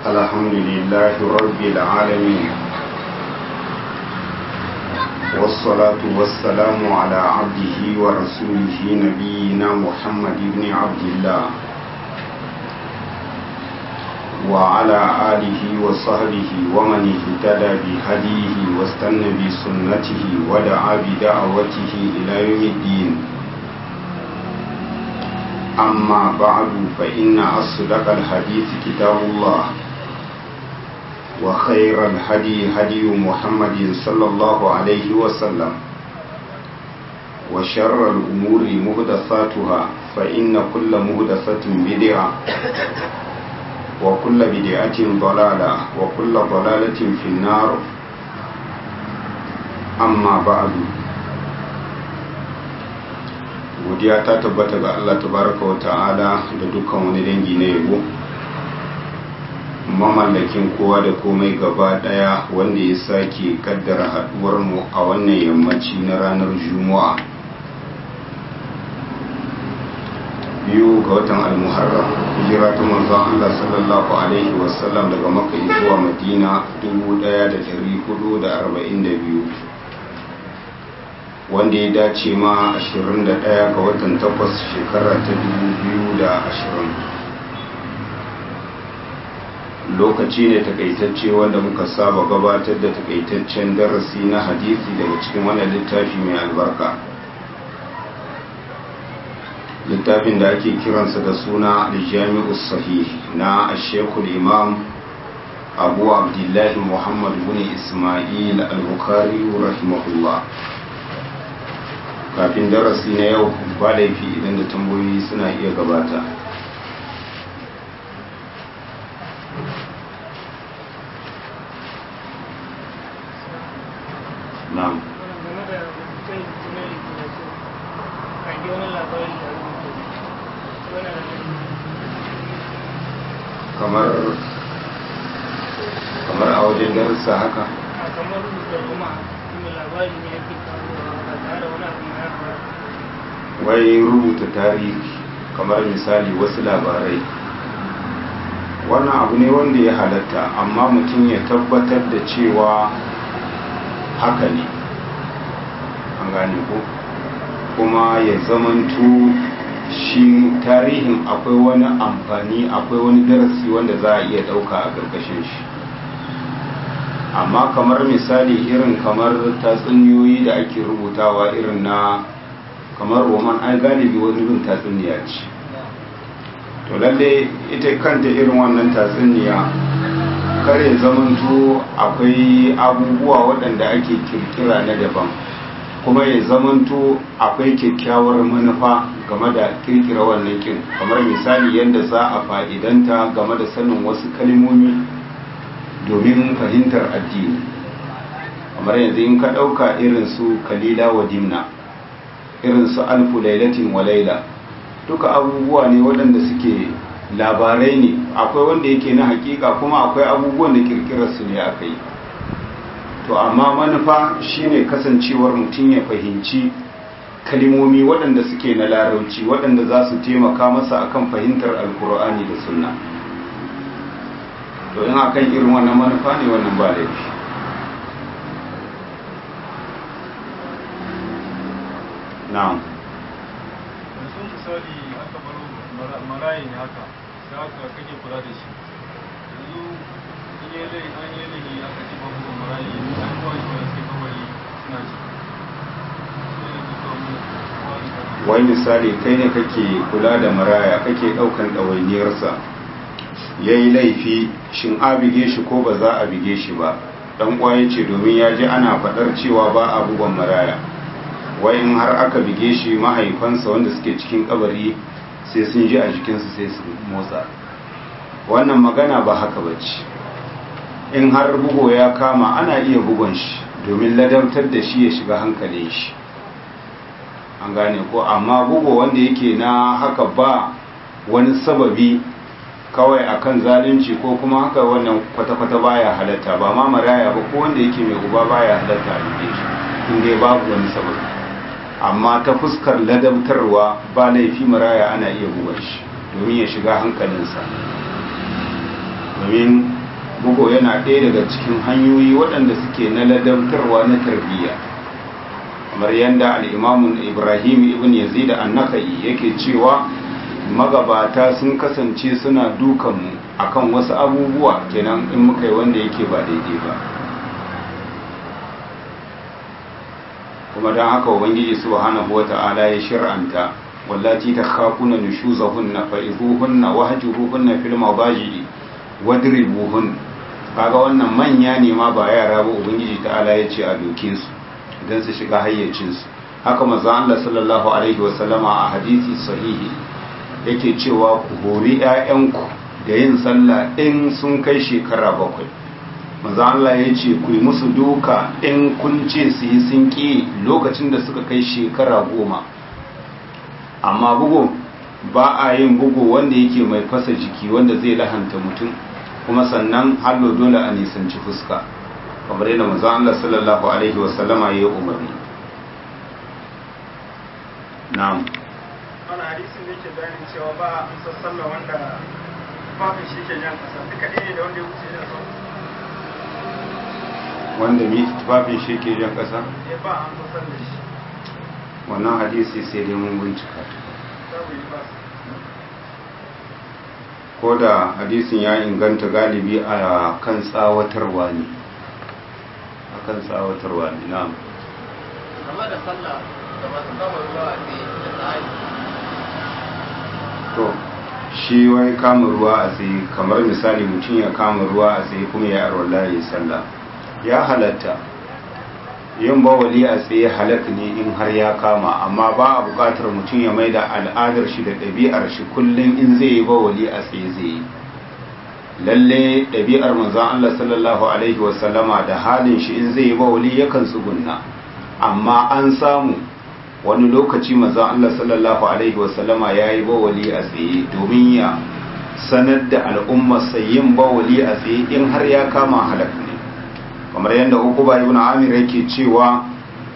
الحمد لله رب العالمين والصلاة والسلام على عبده ورسوله نبينا محمد بن عبد الله وعلى آله وصحبه ومن اهتدى بهديه واستنى بسنته ودعا بدعوته إلى يوم الدين أما بعد فإن أصدق الحديث كتاب الله وخير الهدي هدي محمد صلى الله عليه وسلم وشر الأمور مهدثاتها فإن كل مهدثة بدعة وكل بدعة ضلالة وكل ضلالة في النار أما بعد godiya ta tabbata ga Allah tabaraka wa ta'ala da dukkan wani dangi na yabo mamallakin kowa da komai gaba daya wanda ya sake kaddara haduwar mu a wannan yammaci na ranar juma'a biyu ga watan almuharram hijira ta manzon Allah sallallahu alaihi wasallam daga makka zuwa madina 1442 wanda ya dace ma 21 ga watan 8 shekara ta 2020 lokaci ne takaitacce wanda muka saba gabatar da takaitaccen darasi na hadisi daga cikin wannan littafi mai albarka littafin da ake kiransa da suna aljami'us sahih na ashekul imam abu abdullahi muhammad bin ismail al-bukhari rahimahullah kafin darasi na yau ba laifi idan da tambayoyi suna iya gabata na'am kamar kamar a wajen darussa haka kamar da kuma labari ne yake kawo ba tare da wani abu ya faru wai rubuta tarihi kamar misali wasu labarai wannan abu ne wanda ya halatta amma mutum ya tabbatar da cewa haka ne an gane ko kuma ya zamanto shi tarihin akwai wani amfani akwai wani darasi wanda za a iya ɗauka a ƙarƙashin shi amma kamar misali irin kamar tatsuniyoyi da ake rubutawa irin na kamar roman ai galibi wani bin tatsuniya ce to lalle ita kanta irin wannan tatsuniya kare zamanto akwai abubuwa waɗanda ake kirkira na daban kuma ya zamanto akwai kyakkyawar manufa game da kirkira wannan kin kamar misali yadda za a fa'idanta game da sanin wasu kalmomi domin fahimtar addini kamar yanzu in ka ɗauka irin su kalila wa dimna irin su alfu lailatin wa laila duka abubuwa ne waɗanda suke labarai ne akwai wanda yake na hakika kuma akwai abubuwan da kirkirar su ne aka yi to amma manufa shine kasancewar mutum ya fahimci kalimomi waɗanda suke na larauci waɗanda za su taimaka masa akan fahimtar alkur'ani da sunna to in akan irin wannan manufa ne wannan ba laifi na'am yanzu misali aka baro marayi ne haka sai aka kake kula da shi yanzu in yi lai an yi lai aka ce babu marayi an kuwa shi wani sai kawai suna ci sai da duka mu wai misali kai ne kake kula da maraya kake ɗaukan ɗawainiyarsa ya yi laifi shin a bige shi ko ba za a bige shi ba ɗan ƙwaye ce domin ya ji ana faɗar cewa ba a bugon maraya wai in har aka bige shi mahaifansa wanda suke cikin kabari sai sun ji a jikinsu sai su motsa wannan magana ba haka ba ce in har bugo ya kama ana iya bugon shi domin ladabtar da shi ya shiga hankalin shi an gane ko amma bugo wanda yake na haka ba wani sababi kawai akan zalunci ko kuma haka wannan kwata-kwata baya halatta ba ma maraya ba ko wanda yake mai uba baya halatta a buge shi inda babu wani sababi amma ta fuskar ladabtarwa ba laifi maraya ana iya bugar shi domin ya shiga hankalinsa domin bugo yana ɗaya daga cikin hanyoyi waɗanda suke na ladabtarwa na tarbiyya kamar yadda al'imamun ibrahim ibn yazid annaka'i yake cewa magabata sun kasance suna dukanmu akan wasu abubuwa kenan in muka yi wanda yake ba daidai ba kuma don haka ubangiji subhanahu wata'ala ya shir'anta wallati ta khafuna nushuzahunna fa'izuhunna wahjuruhunna fil mabaji'i wadribuhun kaga wannan manya ne ma ba yara ba ubangiji ta'ala ya ce a doke su don su shiga hayyacin su haka manzo Allah sallallahu alaihi wa sallama a hadisi sahihi yake cewa ku hori ƴaƴanku da yin sallah in sun kai shekara bakwai manzo Allah ya ce ku yi musu duka in kun ce su yi sun ƙi lokacin da suka kai shekara goma amma bugu ba a yin bugu wanda yake mai fasa jiki wanda zai lahanta mutum kuma sannan hallo dole a nisanci fuska kamar yadda manzo Allah sallallahu alaihi wa sallama ya yi umarni na'am wannan hadisin da yake bayanin cewa ba a amsa sallah wanda tufafin shi ke jan kasa duka ɗaya ne da wanda ya wuce jan sama wanda mi tufafin shi ke jan ƙasa ya ba a amsa sallah shi wannan hadisi sai dai mun bincika babu yi ba ko da hadisin ya inganta galibi a kan tsawatarwa ne a kan tsawatarwa ne na'am game da sallah da masu kama ruwa a tsaye da tsari to shi wai kama ruwa a tsaye kamar misali mutum ya kama ruwa a tsaye kuma ya arwala ya yi sallah ya halatta yin bawali a tsaye halak ne in har ya kama amma ba a bukatar mutum ya mai da al'adar shi da ɗabi'ar shi kullum in zai yi bawali a tsaye zai yi lalle ɗabi'ar manzon Allah sallallahu alaihi wasallama da halin shi in zai yi bawali yakan tsugunna amma an samu wani lokaci manzon Allah sallallahu alaihi wasallama ya yi bawali a tsaye domin ya sanar da al'ummarsa yin bawali a tsaye in har ya kama halak ne kamar yadda ukuba ibn amir yake cewa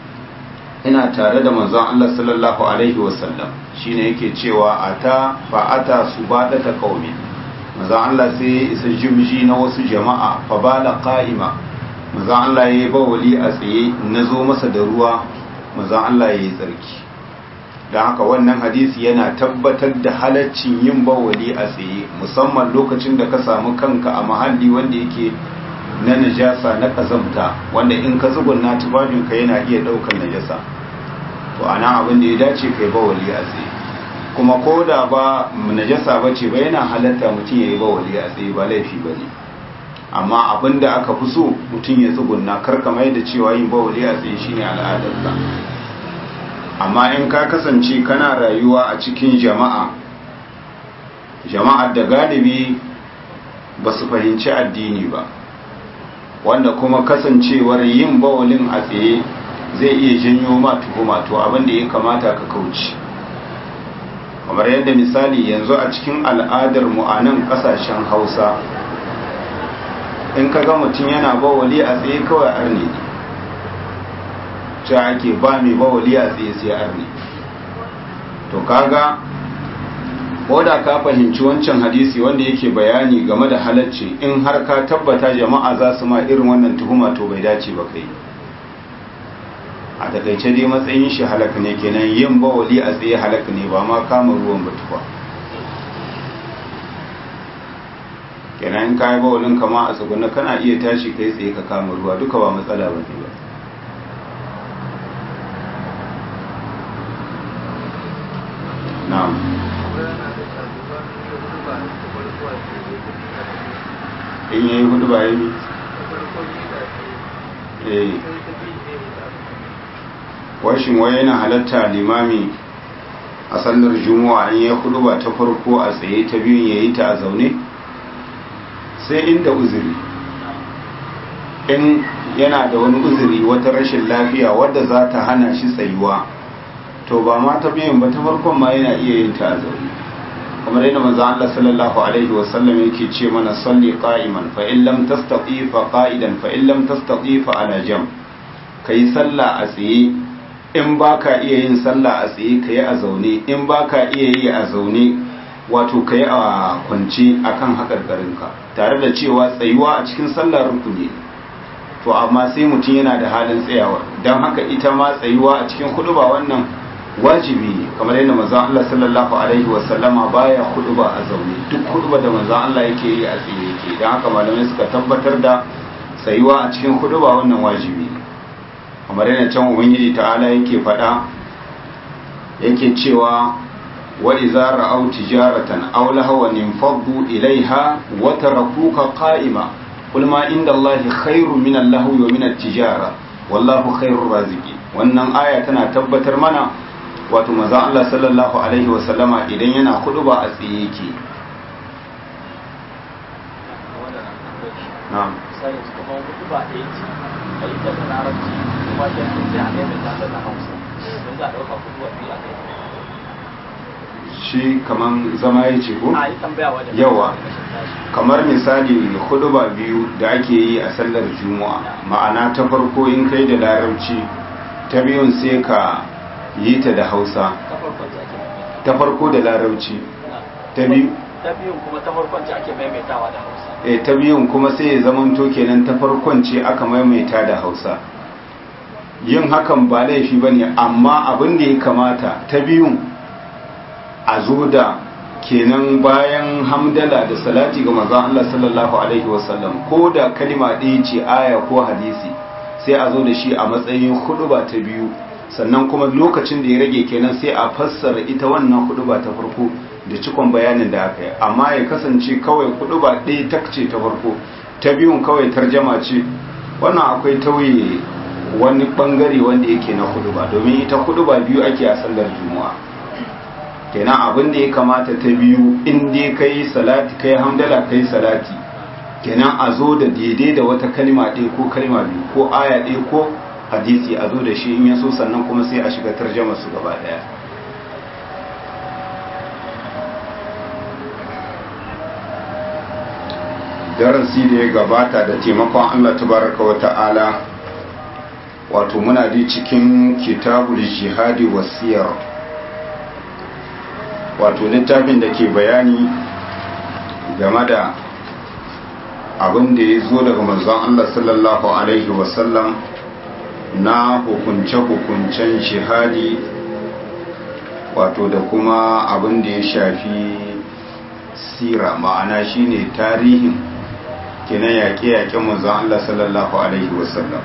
ina tare da manzon Allah sallallahu alaihi wasallam shine yake cewa ata fa ata subadata qaumi manzon Allah sai ya isa jimji na wasu jama'a fa bala qa'ima manzon Allah yayi bawali a tsaye nazo masa da ruwa manzon Allah yayi tsarki dan haka wannan hadisi yana tabbatar da halaccin yin bawali a tsaye musamman lokacin da ka samu kanka a mahalli wanda yake na najasa na kazamta wanda in ka tsugunna tufafinka yana iya ɗaukar najasa to ana abin da ya dace kai bawali a tsaye kuma ko da ba najasa ba ce ba yana halatta mutum ya yi bawali a tsaye ba laifi ba ne amma abin da aka fi so mutum ya tsugunna karka mai da cewa yin bawali a tsaye shine al'adarka amma in ka kasance kana rayuwa a cikin jama'a jama'ar da galibi ba su fahimci addini ba wanda kuma kasancewar yin bawalin a tsaye zai iya janyo ma tuhuma to abin da ya kamata ka kauce kamar yadda misali yanzu a cikin al'adar mu a nan kasashen hausa in ka ga mutum yana bawali a tsaye kawai arne ne ce ake ba mai bawali a tsaye sai arne to kaga ko da ka fahimci wancan hadisi wanda yake bayani game da halacci in har ka tabbata jama'a za su ma irin wannan tuhuma to bai dace ba kai a takaice dai matsayin shi halak ne kenan yin bawali a tsaye halak ne ba ma kama ruwan batuwa kenan in kayi bawalin kama a tsuguna kana iya tashi kai tsaye ka kama ruwa duka ba matsala ba ne ba na'am in yayi hudu ba yi eh washin wai yana halatta limami a sallar juma'a in ya hudu ba ta farko a tsaye ta biyun yayi ta a zaune sai inda uzuri in yana da wani uzuri wata rashin lafiya wadda za ta hana shi tsayuwa to ba ma ta biyun ba ta farkon ma yana iya yin ta a zaune kamar yadda manzo Allah sallallahu alaihi wa sallam yake ce mana salli qa'iman fa in lam tastati fa qa'idan fa in lam tastati fa ala jam kai sallah a tsaye in baka iya yin sallah a tsaye kai a zaune in baka iya yi a zaune wato kai a kwance akan hakarkarinka tare da cewa tsayuwa a cikin sallar rukuni to amma sai mutum yana da halin tsayawa don haka ita ma tsayuwa a cikin huduba wannan wajibi ne kamar yadda manzon Allah sallallahu alaihi wasallama baya huduba a zaune duk huduba da manzon Allah yake yi a tsaye yake don haka malamai suka tabbatar da tsayuwa a cikin huduba wannan wajibi ne kamar yadda can ubangiji ta'ala yake faɗa yake cewa wa idza ra'aw tijaratan aw lahawan infaddu ilaiha wa tarakuka qa'ima qul ma inda Allahi khairu min al-lahwi wa min at-tijara wallahu khairur raziqin wannan aya tana tabbatar mana wato manzon Allah sallallahu alaihi wa sallama idan yana ba a tsaye yake na'am sai su kuma hudu ba ɗaya ce a yi ta da larabci kuma sai an sai a maimaita ta da hausa don za a ɗauka hudu wa biyu a kai shi kaman zama ya ce ko a yi tambaya wajen Yawa. kamar misali huduba biyu da ake yi a sallar juma'a ma'ana ta farko in kai da larabci ta biyun sai ka yi ta da hausa ta farkon ce ake maimaita ta farko da larabci ta biyu ta biyun kuma ta farkon ce ake maimaitawa da hausa e ta biyun kuma sai ya zamanto kenan ta farkon ce aka maimaita da hausa yin hakan ba laifi ba ne amma abin da ya kamata ta biyun a zo da kenan bayan hamdala da salati ga manzon Allah sallallahu alaihi wasallam ko da kalima ɗaya ce aya ko hadisi sai a zo da shi a matsayin huduba ta biyu sannan kuma lokacin da ya rage kenan sai a fassara ita wannan huduba ta farko da cikon bayanin da aka yi amma ya kasance kawai huduba ɗaya tak ce ta farko ta biyun kawai tarjama ce wannan akwai tauye wani bangare wanda yake na huduba domin ita huduba biyu ake a sallar juma'a kenan abin da ya kamata ta biyu in dai kai salati kai hamdala kai salati kenan a zo da daidai da wata kalma ɗaya ko kalma biyu ko aya ɗaya ko hadisi a zo da shi in ya so sannan kuma sai a shiga tarjama su gaba ɗaya darasi da ya gabata da taimakon Allah tabaraka wa ta'ala wato muna di cikin kitabul jihadi wasiyar wato littafin da ke bayani game da abin da ya zo daga manzon Allah sallallahu alaihi wasallam na hukunce-hukuncen jihadi wato da kuma abin da ya shafi sira ma'ana shine tarihin kenan yaƙe-yaƙen manzon Allah sallallahu alaihi wasallam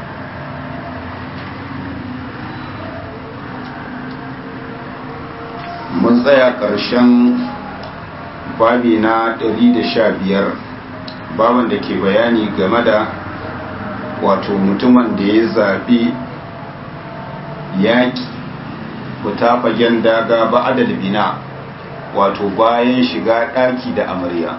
mun tsaya ƙarshen babi na 115 baban da ke bayani game da wato mutumin da ya zaɓi yaƙi fita fagen daga ba'adal bina wato bayan shiga ɗaki da amarya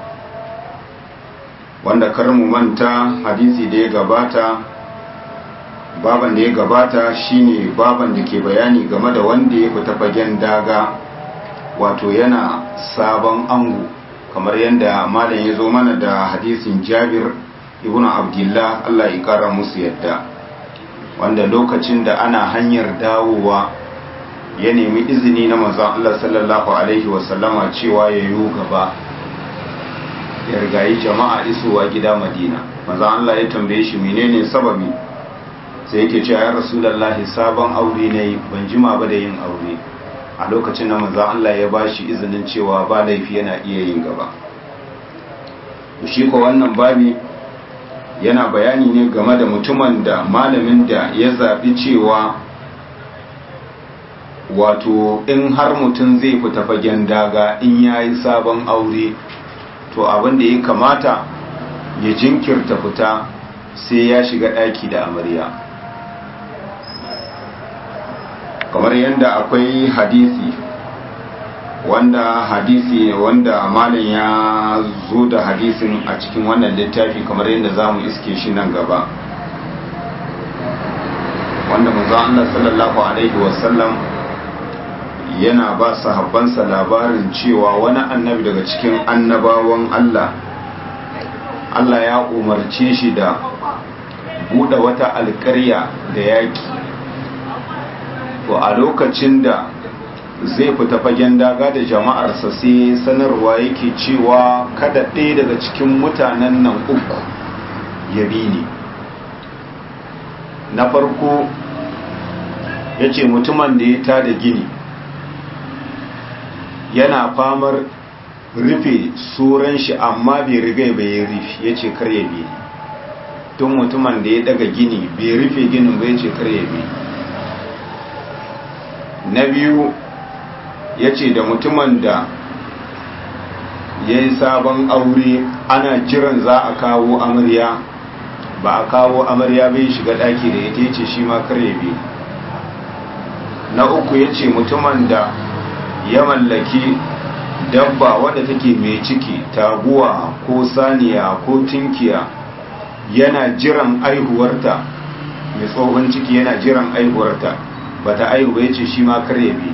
wanda kar mu manta hadisi da ya gabata baban da ya gabata shine baban da ke bayani game da wanda ya fita fagen daga wato yana sabon ango kamar yadda malam ya zo mana da hadisin jabir ibn abdullah Allah ya kara musu yadda wanda lokacin da ana hanyar dawowa ya nemi izini na manzon Allah sallallahu alaihi wasallama cewa ya yi gaba ya rigayi jama'a isowa gida madina manzon Allah ya tambaye shi menene sababi sai yake cewa ya rasulullahi sabon aure ne ban jima ba da yin aure a lokacin da manzon Allah ya bashi izinin cewa ba laifi yana iya yin gaba shi ko wannan babi yana bayani ne game da mutumin da malamin da ya zaɓi cewa wato in har mutum zai fita fagen daga in ya yi sabon aure to abin da ya kamata ya jinkirta fita sai ya shiga ɗaki da amarya kamar yadda akwai hadisi wanda hadisi wanda malam ya zo da hadisin a cikin wannan littafi kamar yadda za mu iske shi nan gaba wanda manzon Allah sallallahu alaihi wasallam yana ba sahabbansa labarin cewa wani annabi daga cikin annabawan Allah Allah ya umarce shi da buɗe wata alƙarya da yaƙi to a lokacin da zai fita fagen daga da jama'arsa sai sanarwa yake cewa kada ɗaya daga cikin mutanen nan uku ya bi ni na farko ya ce mutumin da ya tada gini yana famar rufe tsoron shi amma bai riga bai rufe ya ce kar ya bi tun mutumin da ya daga gini bai rufe ginin bai ce kar ya bi na biyu ya ce da mutumin da ya yi sabon aure ana jiran za a kawo amarya ba a kawo amarya bai shiga daki da ita ya ce shi ma kar ya bi na uku ya ce mutumin da ya mallaki dabba wadda take mai ciki taguwa ko saniya ko tinkiya yana jiran aihuwarta mai tsohon ciki yana jiran aihuwarta ba ta aihu ya ce shi ma kar ya bi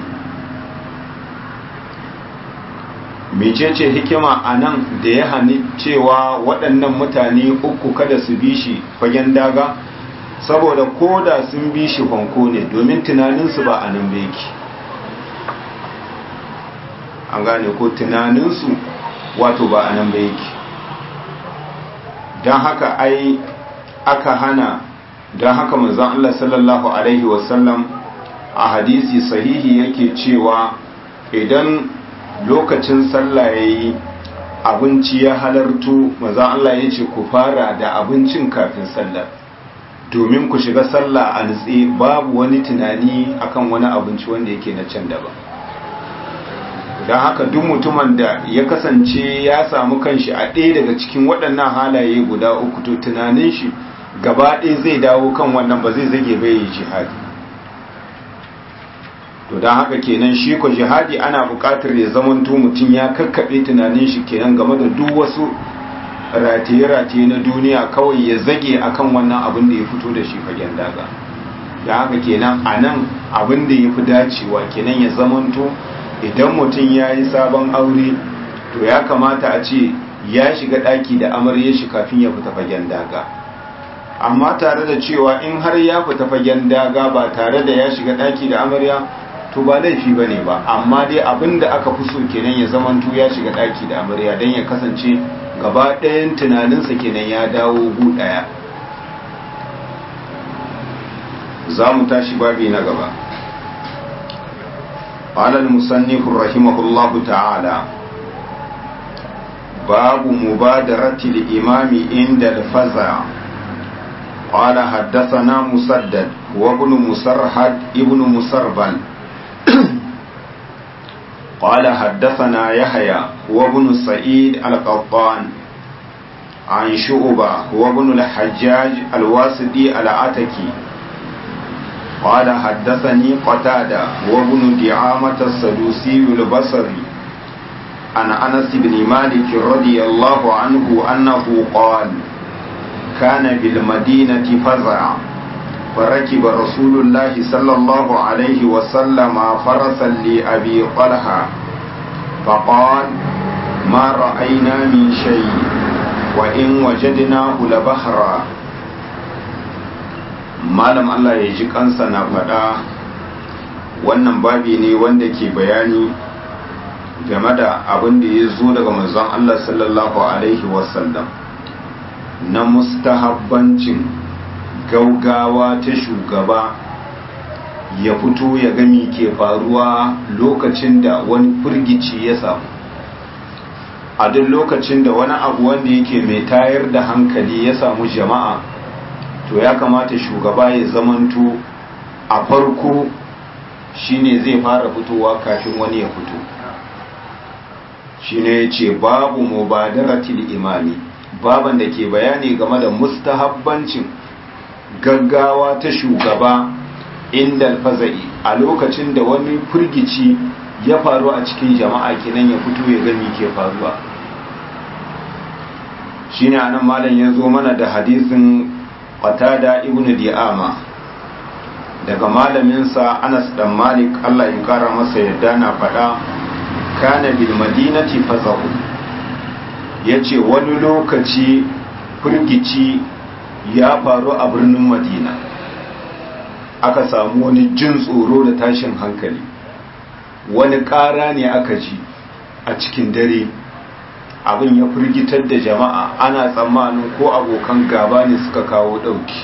mecece hikima a nan da ya hani cewa waɗannan mutane uku kada su bi shi fagen daga saboda ko da sun bi shi fanko ne domin tunaninsu ba a nan yake an gane ko tunaninsu wato ba a nan yake don haka ai aka hana don haka manzon Allah sallallahu Alaihi wasallam a hadisi sahihi yake cewa idan lokacin sallah ya yi abinci ya halartu maza Allah ya ce ku fara da abincin kafin sallah domin ku shiga sallah a nutse babu wani tunani akan wani abinci wanda yake na can daban don haka duk mutumin da ya kasance ya samu kanshi a ɗaya daga cikin waɗannan halaye guda uku to tunanin shi gaba ɗaya zai dawo kan wannan ba zai zage bai yi jihadi to don haka kenan shi ko jihadi ana buƙatar ya zamanto mutum ya kakkaɓe tunanin shi kenan game da duk wasu rataye-rataye na duniya kawai ya zage akan wannan abin da ya fito da shi fagen daga da haka kenan a nan abin da ya fi dacewa kenan ya zamanto idan mutum ya yi sabon aure to ya kamata a ce ya shiga ɗaki da amarya shi kafin ya fita fagen daga amma tare da cewa in har ya fita fagen daga ba tare da ya shiga ɗaki da amarya to ba laifi ba ne ba amma dai abin da aka fi so kenan ya zamanto ya shiga ɗaki da amarya don ya kasance gaba ɗayan tunaninsa kenan ya dawo gu ɗaya za mu tashi babi na gaba قال المصنف رحمه الله تعالى باب مبادرة الإمام عند الفزع قال حدثنا مسدد وابن مسرحد ابن مسربل قال حدثنا يحيى وابن سعيد القطان عن شعبة وابن الحجاج الواسطي العتكي قال حدثني قتادة وابن دعامة السدوسي البصري عن أنس بن مالك رضي الله عنه أنه قال كان بالمدينة فزع فركب رسول الله صلى الله عليه وسلم فرسا لأبي طلحة فقال ما رأينا من شيء وإن وجدناه لبحرا malam Allah ya ji kansa na faɗa wannan babi ne wanda ke bayani game da abin da ya zo daga manzon Allah sallallahu alaihi wasallam na mustahabbancin gaugawa ta shugaba ya fito ya gami ke faruwa lokacin da wani firgici ya samu a duk lokacin da wani abu wanda yake mai tayar da hankali ya samu jama'a to ya kamata shugaba ya zamanto a farko shine zai fara fitowa kafin wani ya fito shine ya ce babu mubadaratil imami baban da ke bayani game da mustahabbancin gaggawa ta shugaba inda alfaza'i a lokacin da wani firgici ya faru a cikin jama'a kenan ya fito ya gani ke faruwa shine anan malam ya zo mana da hadisin qatada ibnu di'ama daga malaminsa Anas dan Malik Allah ya kara masa yadda na faɗa kana bil madinati fazahu yace wani lokaci firgici ya faru a birnin Madina aka samu wani jin tsoro da tashin hankali wani ƙara ne aka ji a cikin dare abin ya firgitar da jama'a ana tsammanin ko abokan gaba ne suka kawo ɗauki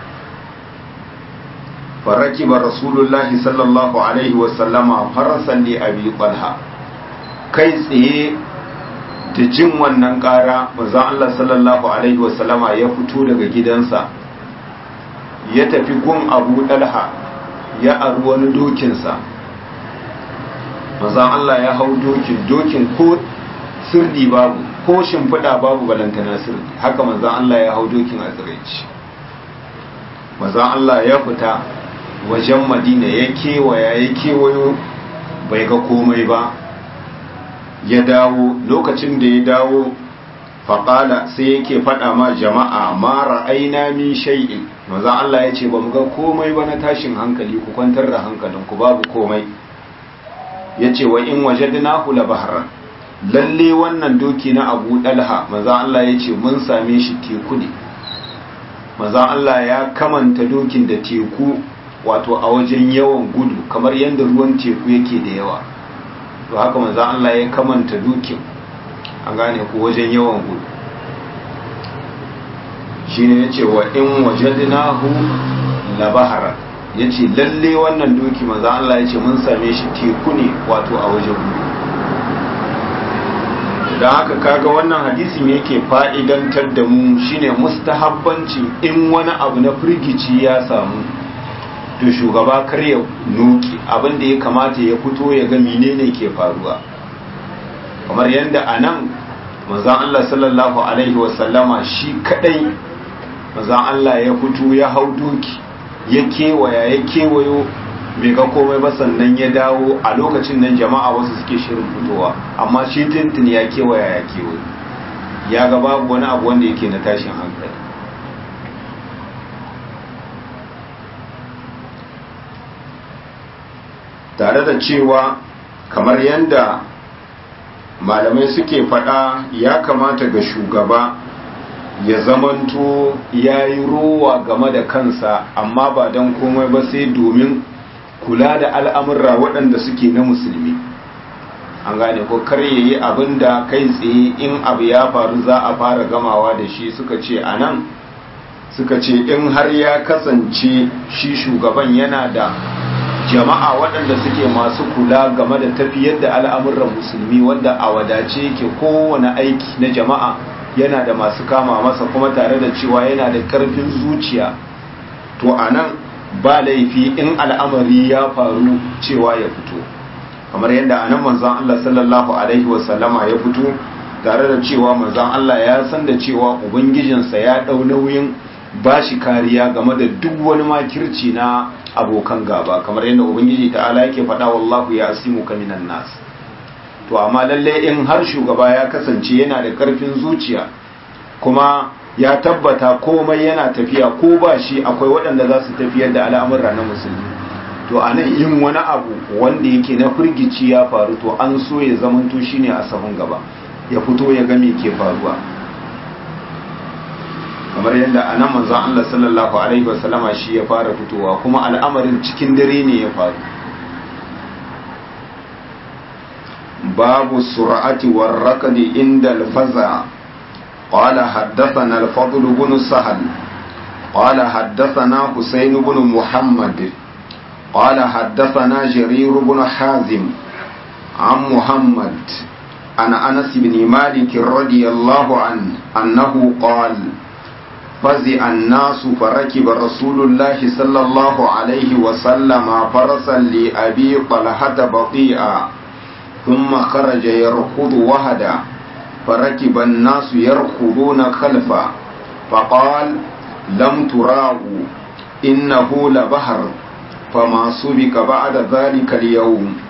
faraki ba rasulullahi sallallahu alaihi wasallama farasan ne abi ɓalha kai tsaye da jin wannan ƙara manzan Allah sallallahu alaihi wasallama ya fito daga gidansa ya tafi gun abu ɗalha ya aru wani dokinsa manzan Allah ya hau dokin dokin ko sirdi babu ko shimfiɗa babu balantana sirdi haka manzan Allah ya hau dokin a tsiraici manzan Allah ya fita wajen madina ya kewaya ya kewayo bai ga komai ba ya dawo lokacin da ya dawo faƙala sai yake faɗa ma jama'a mara aina min shay'in manzan Allah ya ce ba mu ga komai ba na tashin hankali ku kwantar da hankalinku babu komai ya ce wa in wajadnahu la bahran lalle wannan doki na abu dalha maza Allah ya ce mun same shi teku ne maza Allah ya kamanta dokin da teku wato a wajen yawan gudu kamar yadda ruwan teku yake da yawa to haka maza Allah ya kamanta dokin an gane ku wajen yawan gudu shine ya ce wa in wajadnahu la bahran ya ce lalle wannan doki maza Allah ya ce mun same shi teku ne wato a wajen gudu da haka kaga wannan hadisin yake fa'idantar da mu shine mustahabbanci in wani abu na firgici ya samu to shugaba kar ya noki abinda ya kamata ya fito ya ga menene ke faruwa kamar yadda a nan mazan Allah sallallahu Alaihi wasallama shi kadai mazan Allah ya fito ya hau doki ya kewaya ya kewayo bai ga komai ba sannan ya dawo a lokacin nan jama'a wasu suke shirin fitowa amma shi tintin ya kewaya ya kewayo ya ga babu wani abu wanda yake na tashin hankali tare da cewa kamar yadda malamai suke faɗa ya kamata ga shugaba ya zamanto ya yi rowa game da kansa amma ba don komai ba sai domin kula da al'amurra waɗanda suke na musulmi an gane ko kar ya yi abin da kai tsaye in abu ya faru za a fara gamawa da shi suka ce a nan suka ce in har ya kasance shi shugaban yana da jama'a waɗanda suke masu kula game da tafiyar da al'amuran musulmi wanda a wadace yake kowane aiki na jama'a yana da masu kama masa kuma tare da cewa yana da ƙarfin zuciya to a nan ba laifi in al'amari ya faru cewa ya fito kamar yadda a nan manzan Allah sallallahu Alaihi wasallama ya fito tare da cewa manzan Allah ya san da cewa ubangijinsa ya ɗau nauyin ba shi kariya game da duk wani makirci na abokan gaba kamar yadda ubangiji ta'ala yake faɗa wallahu ya asimu ka minan nas to amma lalle in har shugaba ya kasance yana da karfin zuciya kuma ya tabbata komai yana tafiya ko ba shi akwai waɗanda za su tafiyar da al'amura na musulmi to a nan yin wani abu wanda yake na firgici ya faru to an so ya zamanto shine a sahun gaba ya fito ya ga me ke faruwa kamar yadda a nan manzon Allah sallallahu alaihi wasallama shi ya fara fitowa kuma al'amarin cikin dare ne ya faru babu sur'ati war rakadi inda al-faza qala haddathana al-fadl ibn sahal qala haddathana husayn ibn muhammad qala haddathana jarir ibn hazim عن محمد عن أنس بن مالك رضي الله عنه أنه قال فزع الناس فركب رسول الله صلى الله عليه وسلم فرسا لأبي طلحة بطيئا ثم خرج يركض وهدا فركب الناس يركضون خلفا فقال لم تراغوا إنه لبهر فما سبك بعد ذلك اليوم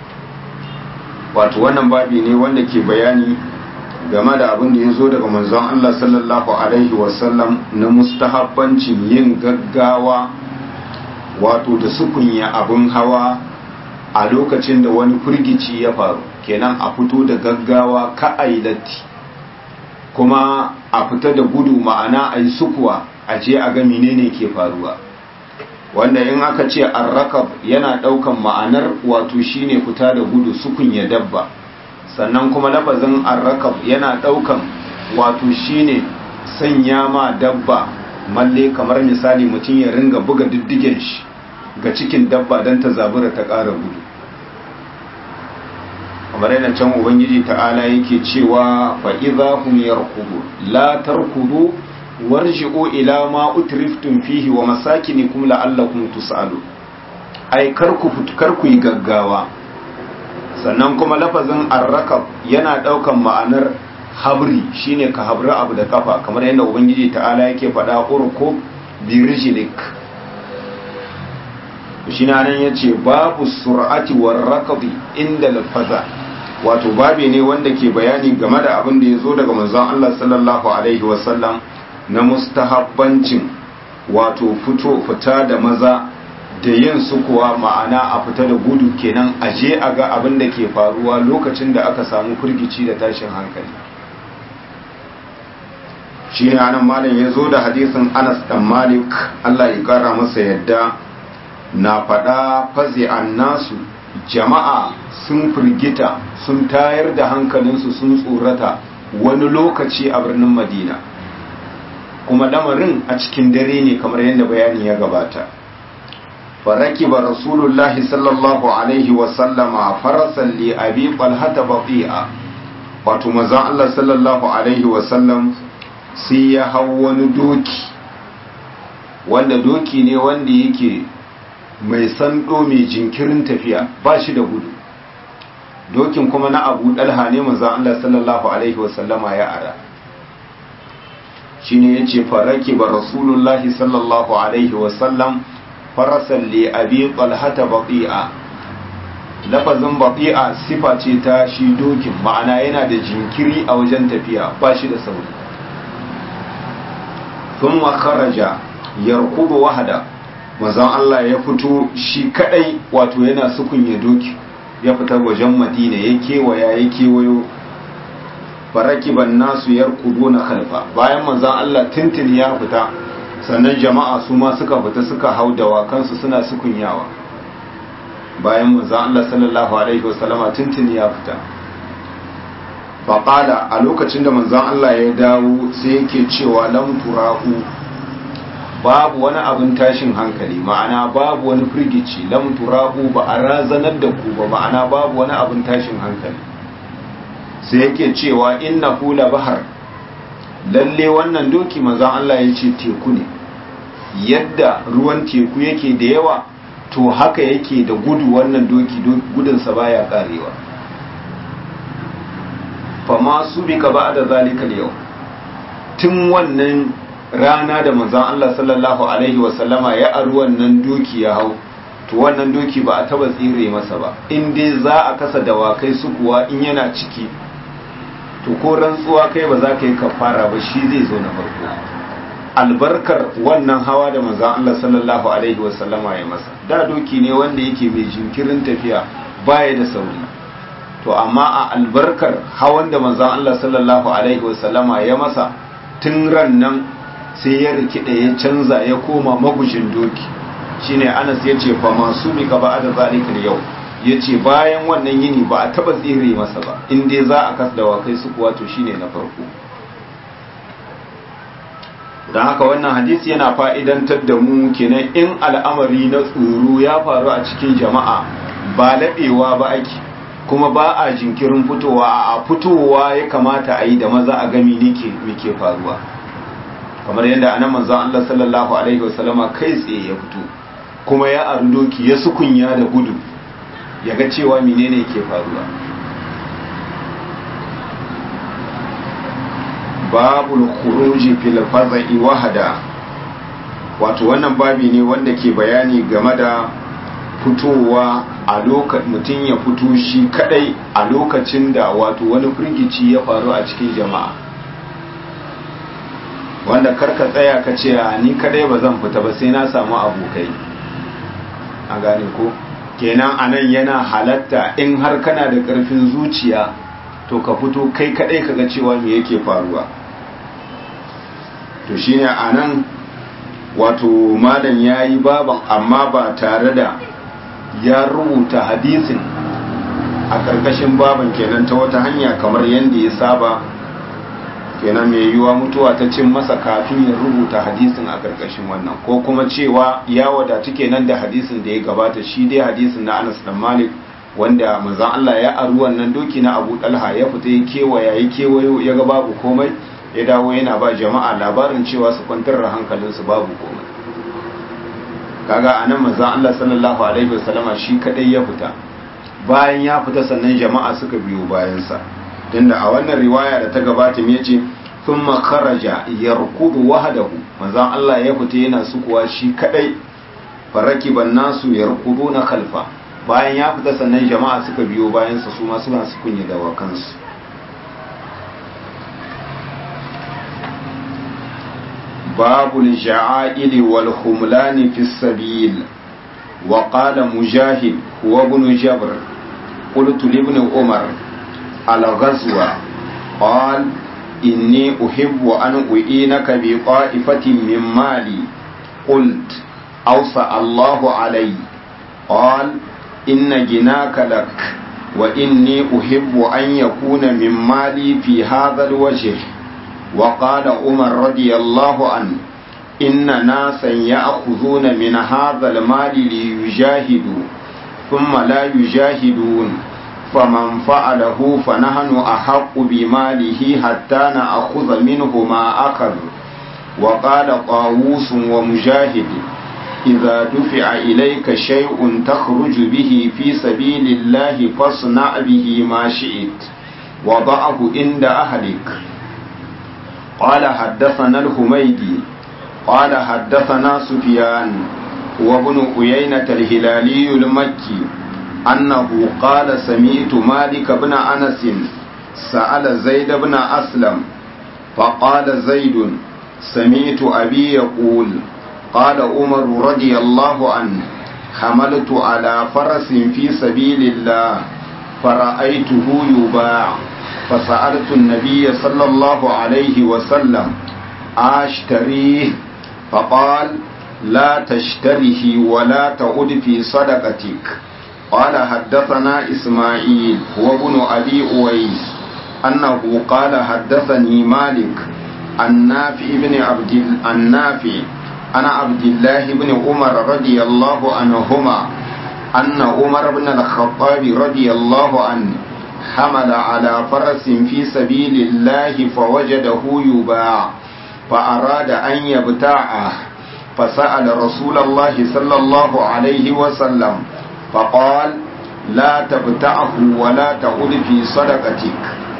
wato wannan babi ne wanda ke bayani game da abin da ya zo daga manzon Allah sallallahu Alaihi wasallam na mustahabbancin yin gaggawa wato da sukunya abin hawa a lokacin da wani firgici ya faru kenan a fito da gaggawa ka latti kuma a fita da gudu ma'ana a yi sukuwa a je a ga menene ke faruwa wanda in aka ce arrakab yana daukan ma'anar wato shine fita da gudu sukun ya dabba sannan kuma lafazin arrakab yana daukan wato shine sanya ma dabba malle kamar misali mutum ya ringa buga diddigen shi ga cikin dabba don ta zabura ta ƙara gudu kamar yana can ubangiji ta'ala yake cewa fa'iza hum yarkudu la tarkudu warji'u ila ma utriftum fihi wa masakinikum la'allakum tus'alu ai karku karku yi gaggawa sannan kuma lafazin arrakab yana daukan ma'anar habri shine ka habri abu da kafa kamar yadda ubangiji ta'ala yake faɗa urku bi rijlik shi nan yace babu sur'ati war rakabi inda lafaza wato babi ne wanda ke bayani game da abin da ya zo daga manzon Allah sallallahu alaihi wasallam na mustahabbancin wato fito fita da maza da yin su kuwa ma'ana a fita da gudu kenan a je a ga abin da ke faruwa lokacin da aka samu firgici da tashin hankali shi ne anan malam ya zo da hadisin anas dan malik allah ya kara masa yadda na faɗa fazi an nasu jama'a sun firgita sun tayar da hankalinsu sun tsorata wani lokaci a birnin madina kuma lamarin a cikin dare ne kamar yadda bayani ya gabata faraki ba rasulullahi sallallahu alaihi wasallama farasan li abi falhata bafi'a wato mazan allah sallallahu alaihi wasallam sai ya hau wani doki wanda doki ne wanda yake mai sando mai jinkirin tafiya ba shi da gudu dokin kuma na abu dalha ne manzan Allah sallallahu Alaihi wasallama ya ara shi ne ya ce faraki ba rasulullahi sallallahu Alaihi wasallam farasan li abi talhata baƙi'a lafazin baƙi'a sifa ce ta shi dokin ma'ana yana da jinkiri a wajen tafiya ba shi da sauri sun makaraja yarkubu wahada mazan Allah ya fito shi kadai wato yana sukunya doki ya fita wajen madina ya kewaya ya kewayo farakiban nasu yarkudu na khalfa bayan manzan Allah tintin ya fita sannan jama'a su ma suka fita suka hau dawakansu suna sukunyawa bayan manzan Allah sallallahu alaihi wasallama tintin ya fita faƙala a lokacin da manzan Allah ya dawo sai yake cewa lam turahu babu wani abin tashin hankali ma'ana babu wani firgici lam turahu ba a razanar da ku ba ma'ana babu wani abin tashin hankali sai yake cewa inna hula bahar lalle wannan doki manzan Allah ya ce teku ne yadda ruwan teku yake da yawa to haka yake da gudu wannan doki gudunsa baya karewa fama su bi ka ba da zalikal yau tun wannan rana da manzan Allah sallallahu Alaihi wasallama ya aru wannan doki ya hau to wannan doki ba a taba tsire masa ba in dai za a kasa dawakai su kuwa in yana ciki to ko rantsuwa kai ba za ka yi kafara ba shi zai zo na farko albarkar wannan hawa da manzan Allah sallallahu Alaihi wasallama ya masa da doki ne wanda yake mai jinkirin tafiya baya da sauri to amma a albarkar hawan da manzan Allah sallallahu Alaihi wasallama ya masa tun ran nan sai ya rikida ya canza ya koma magushin doki shine anas ya ce fa masu mika ba da zalikar yau ya ce bayan wannan yini ba a taba tsire masa ba in dai za a kas da wakai su kuwa to shine na farko don haka wannan hadisi yana fa'idantar da mu kenan in al'amari na tsoro ya faru a cikin jama'a ba laɓewa ba ake kuma ba a jinkirin fitowa a fitowa ya kamata a yi da maza a gami ne ke faruwa kamar yadda anan manzon Allah sallallahu alaihi wasallama kai tsaye ya fito kuma ya aru doki ya sukunya da gudu ya ga cewa menene ke faruwa babul khuruji fil fazai wahada wato wannan babi ne wanda ke bayani game da fitowa a lokacin mutum ya fito shi kadai a lokacin da wato wani firgici ya faru a cikin jama'a wanda karka tsaya ka ce ni kadai ba zan fita ba sai na samu abokai a gane ko kenan anan yana halatta in har kana da karfin zuciya to ka fito kai kadai kaga cewa me yake faruwa to shine anan wato malam ya yi baban amma ba tare da ya rubuta hadisin a ƙarƙashin baban kenan ta wata hanya kamar yadda ya saba kenan mai yiwuwa mutuwa ta cin masa kafin ya rubuta hadisin a ƙarƙashin wannan ko kuma cewa ya wadatu kenan da hadisin da ya gabata shi dai hadisin na Anas dan Malik wanda manzon Allah ya aru wannan doki na Abu Talha ya fita ya kewaya ya kewayo ya ga babu komai ya dawo yana ba jama'a labarin cewa su kwantar da hankalinsu babu komai kaga anan manzon Allah sallallahu alaihi wasallama shi kadai ya fita bayan ya fita sannan jama'a suka biyo bayansa tunda a wannan riwaya da ta gabata me yace thumma kharaja yarkudu wahdahu manzon Allah ya fita yana sukuwa shi kadai farakiban nasu yarkuduna khalfa bayan ya fita sannan jama'a suka biyo bayansa su ma suna su kunya da wakansu باب الجعائل والخملان في السبيل وقال مجاهد هو ابن جبر قلت لابن عمر الغزوة قال إني أحب أن أعينك بطائفة من مالي قلت أوصى الله علي قال إن جناك لك وإني أحب أن يكون من مالي في هذا الوجه وقال عمر رضي الله عنه إن ناسا يأخذون من هذا المال ليجاهدوا ثم لا يجاهدون فمن فعله فنحن أحق بماله حتى نأخذ منه ما أخذ وقال طاووس ومجاهد إذا دفع إليك شيء تخرج به في سبيل الله فاصنع به ما شئت وضعه عند أهلك قال حدثنا الحميدي قال حدثنا سفيان وابن عيينة الهلالي المكي أنه قال سمعت مالك بن أنس سأل زيد بن أسلم فقال زيد سمعت أبي يقول قال عمر رضي الله عنه حملت على فرس في سبيل الله فرأيته يباع فسألت النبي صلى الله عليه وسلم أشتريه فقال لا تشتره ولا تعد في صدقتك قال حدثنا إسماعيل وابن أبي أويس أنه قال حدثني مالك النافع بن عبد النافع أنا عبد الله بن عمر رضي الله عنهما أن عمر بن الخطاب رضي الله عنه حمل على فرس في سبيل الله فوجده يباع فأراد أن يبتاعه فسأل رسول الله صلى الله عليه وسلم فقال لا تبتعه ولا تعد في صدقتك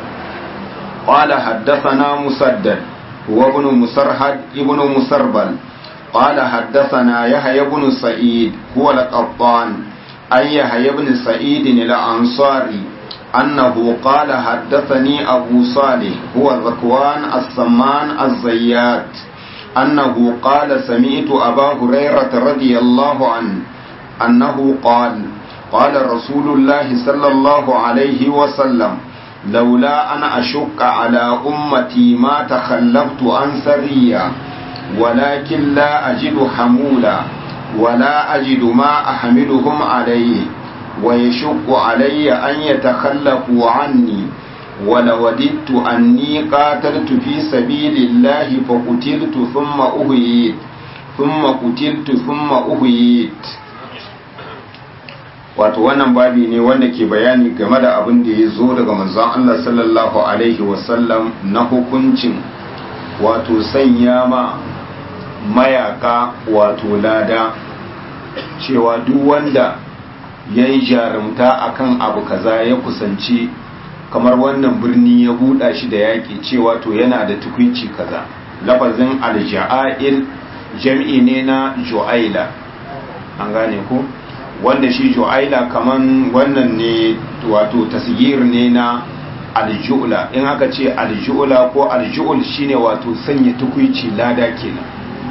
قال حدثنا مسدد هو ابن مسرهد ابن مسربل قال حدثنا يحيى بن سعيد هو القطان أي يحيى بن سعيد الأنصاري أنه قال حدثني أبو صالح هو ذكوان السمان الزيات أنه قال سمعت أبا هريرة رضي الله عنه أنه قال قال رسول الله صلى الله عليه وسلم لولا أن أشق على أمتي ما تخلفت عن سرية ولكن لا أجد حمولا ولا أجد ما أحملهم عليه ويشق علي أن يتخلفوا عني ولوددت أني قاتلت في سبيل الله فقتلت ثم أهيت ثم قتلت ثم أهيت wato wannan babi ne wanda ke bayani game da abin da ya zo daga manzon Allah sallallahu alaihi wasallam na hukuncin wato sanya ma mayaka wato lada cewa duk wanda ya yi jarumta akan abu kaza ya kusanci kamar wannan birni ya buɗa shi da yaƙi cewa to yana da tukwici kaza lafazin alja'ail jam'i ne na ju'aila an gane ku wanda shi ju'aila kaman wannan ne wato tasgir ne na alju'la in aka ce alju'la ko alju'ul shine wato sanya tukwici lada kenan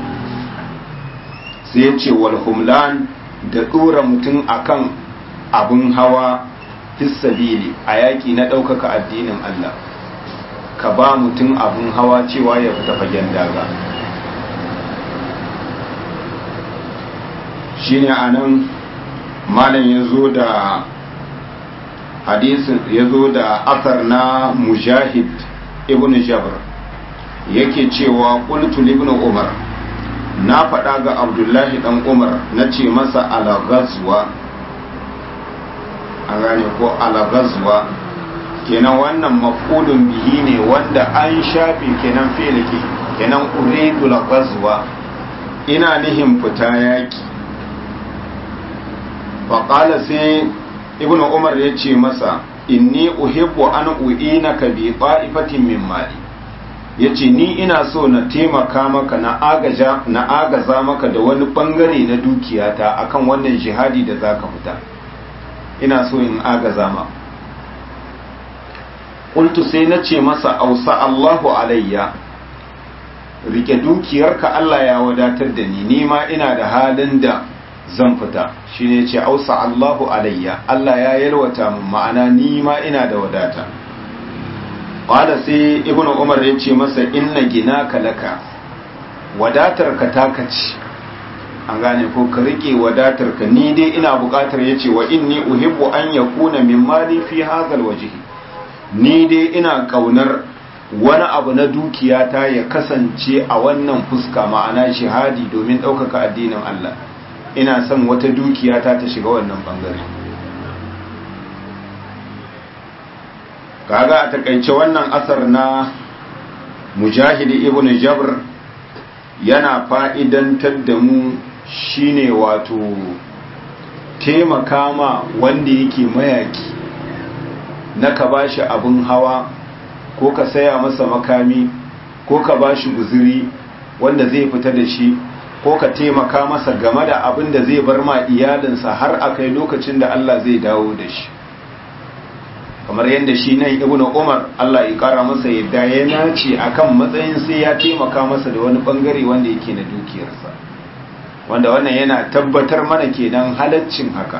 sai ya ce wal humlan da ɗora mutum akan abin hawa fissabili a yaƙi na ɗaukaka addinin Allah ka ba mutum abin hawa cewa ya fita fagen daga shine anan malam ya zo da hadisin ya zo da asar na mujahid ibn jabr yake cewa qultu ibn umar na faɗa ga abdullahi dan umar na ce masa ala ghazwa an gane ko ala ghazwa kenan wannan maf'ulun bihi ne wanda an shafe kenan fi'liki kenan uridu la ghazwa ina nihin fita yaki faƙala sai ibn umar ya ce masa inni uhibbu an u'inaka bi ta'ifatin min mali yace ni ina so na taimaka maka na agaja na agaza maka da wani bangare na dukiyata akan wannan jihadi da zaka fita ina so in agaza ma qultu sai na ce masa ausa Allahu alayya rike dukiyarka Allah ya wadatar da ni ni ma ina da halin da zan fita shi ne ce ausa Allahu alayya Allah ya yalwata mun ma'ana ni ma ina da wadata qala sai ibnu umar ya ce masa inna ginaka laka wadatar ka taka ci an gane ko ka rike wadatar ka ni dai ina bukatar yace wa inni uhibbu an yakuna min mali fi hadha alwajhi ni dai ina kaunar wani abu na dukiyata ya kasance a wannan fuska ma'ana shahadi domin ɗaukaka addinin Allah ina son wata dukiyata ta shiga wannan bangare kaga a takaice wannan asar na mujahidi ibn jabr yana fa'idantar da mu shine wato taimaka ma wanda yake mayaki na ka bashi abin hawa ko ka saya masa makami ko ka bashi guziri wanda zai fita da shi ko ka taimaka masa game da abin da zai bar ma iyalinsa har a kai lokacin da Allah zai dawo da shi kamar yadda shi nan ibn umar Allah ya kara masa yadda ya nace akan matsayin sai ya taimaka masa da wani bangare wanda yake na dukiyarsa wanda wannan yana tabbatar mana kenan halaccin haka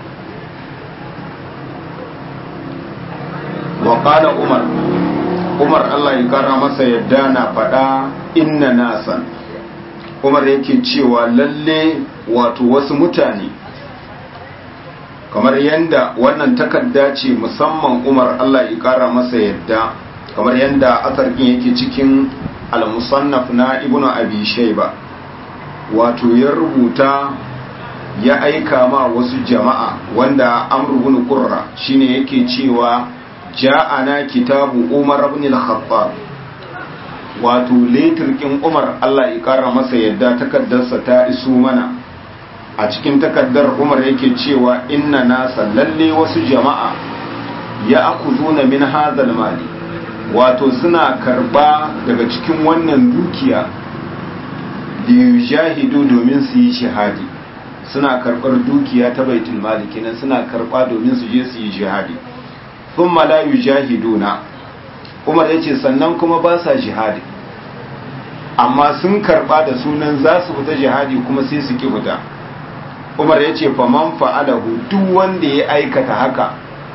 wa qala umar umar Allah ya kara masa yadda na faɗa inna nasan umar yake cewa lalle wato wasu mutane kamar yadda wannan takarda ce musamman umar Allah ya kara masa yadda kamar yadda asarkin yake cikin al-musannaf na ibnu abi shayba wato ya rubuta ya aika ma wasu jama'a wanda amr ibn qurra shine yake cewa ja'ana kitabu umar ibn al-khattab wato letirkin umar Allah ya kara masa yadda takaddarsa ta iso mana a cikin takaddar umar yake cewa inna nasa lalle wasu jama'a ya akuzuna min hadhal mali wato suna karba daga cikin wannan dukiya jahidu domin su yi shahadi suna karbar dukiya ta baitul mali kenan suna karba domin su je su yi jihadi thumma la yujahiduna umar yace sannan kuma ba sa jihadi amma sun karba da sunan za su fita jihadi kuma sai su ki fita umar ya ce faman fa'alahu duk wanda ya aikata haka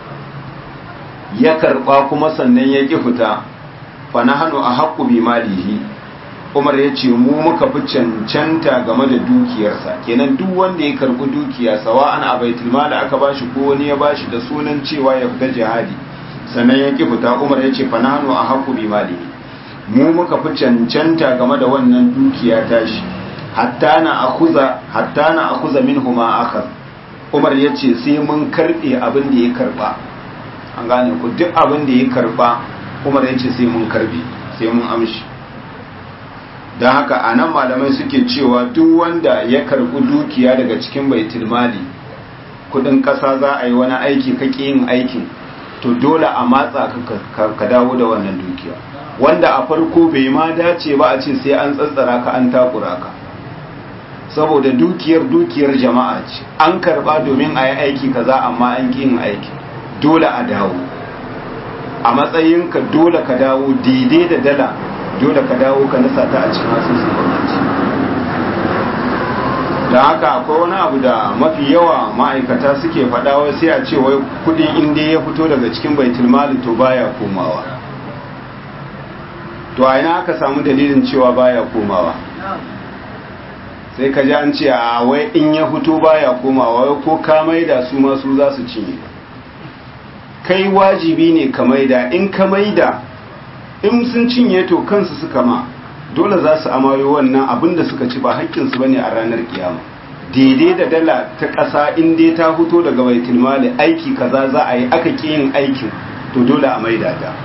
ya karba kuma sannan ya ki fita fa na hannu a haƙƙu bi malihi umar ya ce mu muka fi cancanta game da dukiyarsa kenan duk wanda ya karbi dukiya sawa an a baitul mali aka bashi ko wani ya bashi da sunan cewa ya fita jihadi sannan ya ki fita umar ya ce fa na hannu a haƙƙu bi malihi mu muka fi cancanta game da wannan dukiya tashi hatta na akuza hatta na akuza minhuma akhar Umar yace sai mun karbe abin da ya karba an gane ku duk abin da ya karba Umar yace sai mun karbe sai mun amshi dan haka anan malamai suke cewa duk wanda ya karbi dukiya daga cikin baitul mali kudin kasa za a yi wani aiki kake yin aikin to dole a matsa ka dawo da wannan dukiya wanda a farko bai ma dace ba a ce sai an tsatsara ka an takura ka saboda dukiyar dukiyar jama'a ce an karba domin a yi aiki kaza amma an ƙi yin aiki dole a dawo a matsayinka dole ka dawo daidai da dala dole ka dawo ka nasa ta a cikin asusun gwamnati da haka akwai wani abu da mafi yawa ma'aikata suke faɗa wai sai a ce wai kudin inda ya fito daga cikin baitul mali to baya komawa to a ina aka samu dalilin cewa baya komawa sai ka ji an ce a wai in ya fito baya komawa wai ko ka maida su ma su za su cinye kai wajibi ne ka maida in ka maida in sun cinye to kansu suka ma dole za su amayo wannan abin da suka ci ba haƙƙinsu ba ne a ranar kiyama daidai da dala ta ƙasa in dai ta fito daga baitul mali aiki kaza za a yi aka ƙi yin aikin to dole a maida ta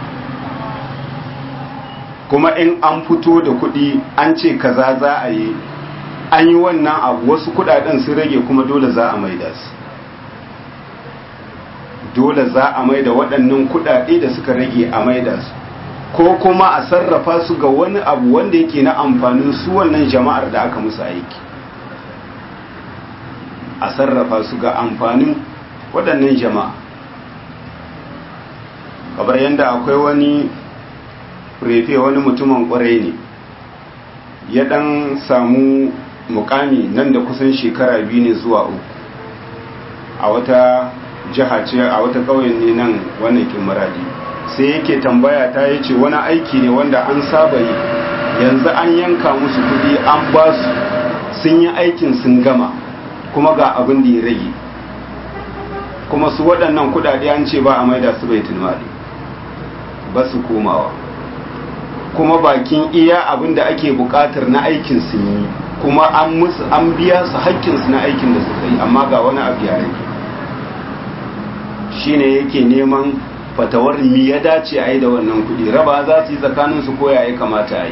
kuma in an fito da kuɗi an ce kaza za a yi an yi wannan abu wasu kuɗaɗen sun rage kuma dole za a maida su dole za a maida waɗannan kuɗaɗe da suka rage a maida su ko kuma a sarrafa su ga wani abu wanda yake na amfanin su wannan jama'ar da aka musu aiki a sarrafa su ga amfanin waɗannan jama'a kamar yadda akwai wani refe wani mutumin ƙwarai ne ya ɗan samu mukami nan da kusan shekara biyu ne zuwa uku a wata jiha ce a wata ƙauyen ne nan wannan kimaradi sai yake tambaya ta yi ce wani aiki ne wanda an saba yi yanzu an yanka musu kudi an ba su sun yi aikin sun gama kuma ga abin da ya rage kuma su waɗannan kudade an ce ba a maida su bai tilmali ba su komawa kuma bakin iya abin da ake buƙatar na aikin sun yi kuma an musu an biya su haƙƙinsu na aikin da suka yi amma ga wani abu ya rage shine yake neman fatawar mi ya dace a yi da wannan kudi raba za su yi tsakaninsu ko ya kamata a yi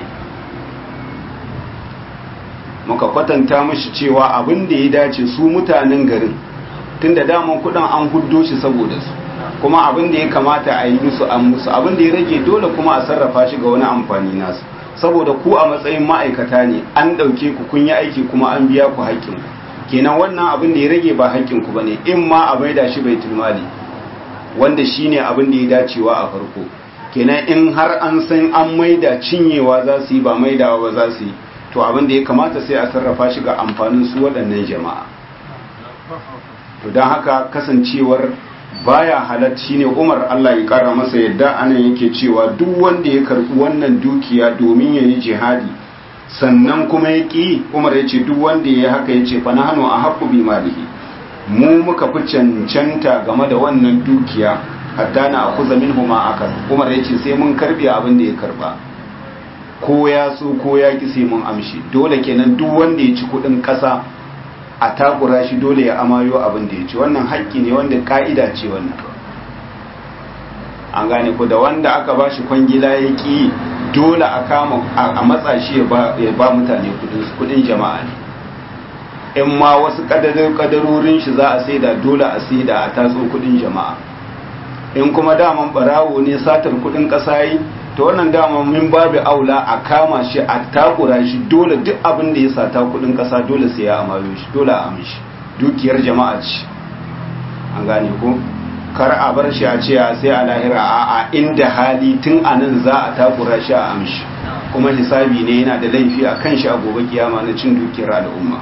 muka kwatanta mashi cewa abin da ya dace su mutanen garin tun da daman kudin an huddo shi saboda su kuma abin da ya kamata a yi musu an musu abin da ya rage dole kuma a sarrafa shi ga wani amfani nasu saboda ku a matsayin ma'aikata ne an ɗauke ku kun yi aiki kuma an biya ku haƙƙin kenan wannan abin da ya rage ba haƙƙin ku bane in ma a maida shi baitul mali wanda shine abin da ya dacewa a farko kenan in har an san an maida cinyewa za su yi ba maidawa ba za su yi to abin da ya kamata sai a sarrafa shi ga amfanin su waɗannan jama'a to don haka kasancewar baya halat shine Umar Allah ya kara masa yadda anan yake cewa duk wanda ya karbi wannan dukiya domin yayi jihadi sannan kuma ya ki Umar ya ce duk wanda ya haka ya ce fa nahnu ahqqu bi malihi mu muka fi cancanta game da wannan dukiya hatta na akuza minhu ma akal Umar ya ce sai mun karbe abin da ya karba ko ya so ko ya ki sai mun amshi dole kenan duk wanda ya ci kudin kasa a takura shi dole ya amayo abin da ya ci wannan haƙƙi ne wanda ka'ida ce wannan an gane ko da wanda aka ba shi kwangila ya ƙi dole a kama a matsa shi ya ba mutane kudin jama'a ne in ma wasu kadarorin shi za a saida dole a saida a tatso kudin jama'a in kuma daman barawo ne satar kudin ƙasa yi ta wannan dama min babu aula a kama shi a takura shi dole duk abin da ya sata kudin kasa dole sai ya amayo shi dole a amshi dukiyar jama'a ce an gane ko kar a bar shi a ce sai a lahira a a inda hali tun a nan za a takura shi a amshi kuma hisabi ne yana da laifi a kan shi a gobe kiyama na cin dukiyar al'umma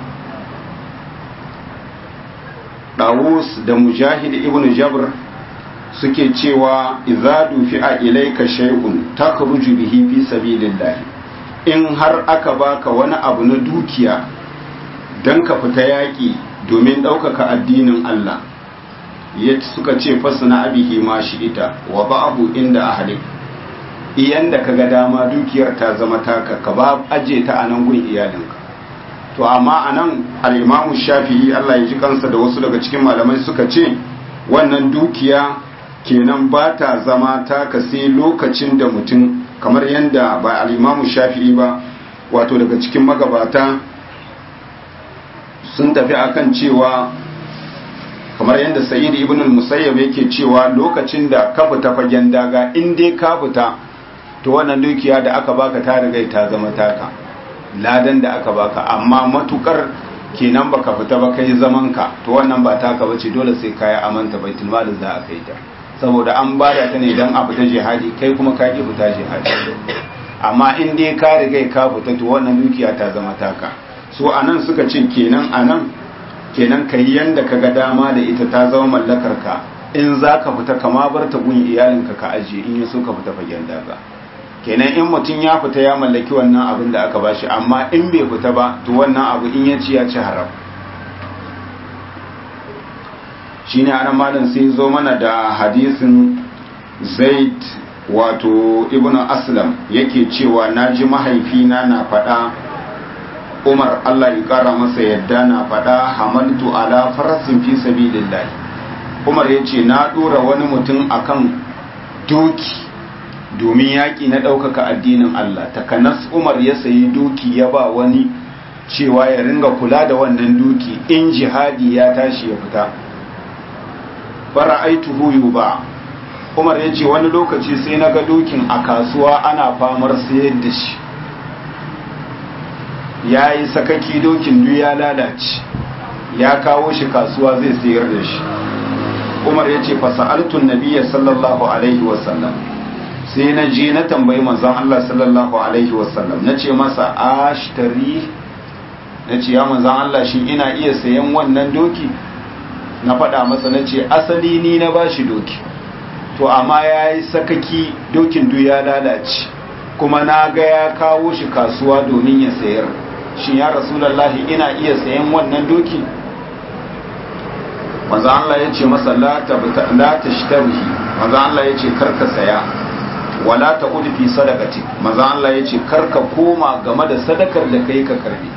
Dawus da Mujahid ibn Jabr suke cewa idza dufi'a ilayka shay'un takhruju bihi fi sabilillah in har aka baka wani abu na dukiya dan ka fita yaki domin ɗaukaka addinin Allah ya suka ce fasna abihi ma shi ita wa ba'abu inda ahlik iyan da kaga dama dukiyar ta zama taka ka ba aje ta anan gun iyalinka to amma anan al-Imam Shafi'i Allah ya ji kansa da wasu daga cikin malamai suka ce wannan dukiya kenan ba ta zama taka sai lokacin da mutum kamar yadda ba al'imamu shafi'i ba wato daga cikin magabata sun tafi akan cewa kamar yadda sa'id ibn al-musayyab yake cewa lokacin da ka fita fagen daga in dai ka fita to wannan dukiya da aka baka ta riga ta zama taka ladan da aka baka amma matukar kenan baka fita ba kai zaman ka to wannan ba taka bace dole sai kai amanta baitul mal za a kai ta saboda an bada ta ne don a fita jihadi kai kuma ka ki fita jihadi amma in dai ka riga ka fita to wannan dukiya ta zama taka so anan suka ce kenan anan kenan kai yanda ka ga dama da ita ta zama mallakar ka in za ka fita kama bar ta gun iyalinka ka ajiye in yi so ka fita fagen daga kenan in mutum ya fita ya mallaki wannan abin da aka bashi amma in bai fita ba to wannan abu in ya ci ya ci haram shine anan malam sai zo mana da hadisin zaid wato ibnu aslam yake cewa naji mahaifina na faɗa umar allah ya ƙara masa yadda na faɗa hamaltu ala farasin fi sabilillah umar ya ce na ɗora wani mutum akan doki domin yaƙi na ɗaukaka addinin allah takanas umar ya sayi doki ya ba wani cewa ya ringa kula da wannan doki in jihadi ya tashi ya fita fara'aituhu yuba umar ya ce wani lokaci sai na ga dokin a kasuwa ana famar sayar da shi ya yi sakaki dokin duk ya lalace ya kawo shi kasuwa zai sayar da shi umar ya ce fasa'altun nabiya sallallahu alaihi wasallam sai na je na tambayi manzon Allah sallallahu alaihi wasallam na ce masa ashtari na ce ya manzon Allah shi ina iya sayan wannan doki na faɗa masa na ce asali ni na bashi doki to amma ya yi sakaki dokin du ya lalace kuma na ga ya kawo shi kasuwa domin ya sayar shi ya rasulallahi ina iya sayan wannan doki manzo Allah ya ce masa la tashtarihi manzo Allah ya ce karka saya wala ta fi sadaqati manzo Allah ya ce karka koma game da sadakar da kai ka karbi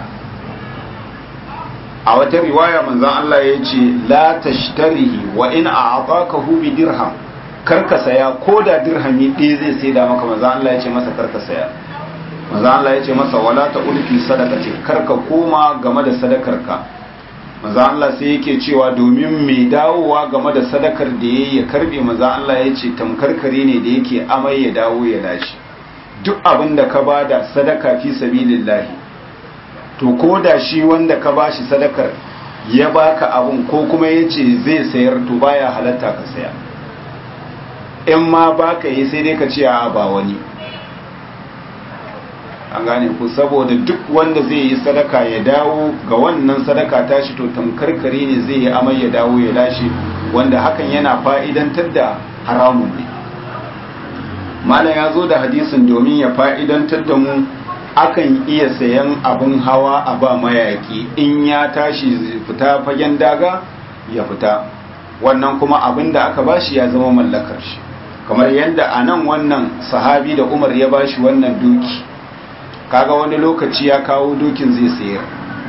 a wata riwaya manzon Allah ya ce la tashtarihi wa in a'takahu bi dirham karka saya ko da dirhami ɗaya zai sai da maka manzon Allah ya ce masa karka saya manzon Allah ya ce masa wala ta ulfi sadaqati karka koma game da sadakarka manzon Allah sai yake cewa domin mai dawowa game da sadakar da yayi ya karbe manzon Allah ya ce tamkarkare ne da yake amai ya dawo ya lashi duk abin da ka bada sadaka fi sabilillahi to ko da shi wanda ka bashi sadakar ya baka abun ko kuma ya ce zai sayar to baya halatta ka saya in ma baka yi sai dai ka ce a ba wani an gane ku saboda duk wanda zai yi sadaka ya dawo ga wannan sadaka tashi to tamkarkare ne zai yi amai ya dawo ya lashe wanda hakan yana fa'idantar da haramun ne malam ya zo da hadisin domin ya fa'idantar da mu akan iya sayan abin hawa a ba mayaki in ya tashi fita fagen daga ya fita wannan kuma abin da aka bashi ya zama mallakar shi kamar yadda a nan wannan sahabi da umar ya bashi wannan doki kaga wani lokaci ya kawo dokin zai sayar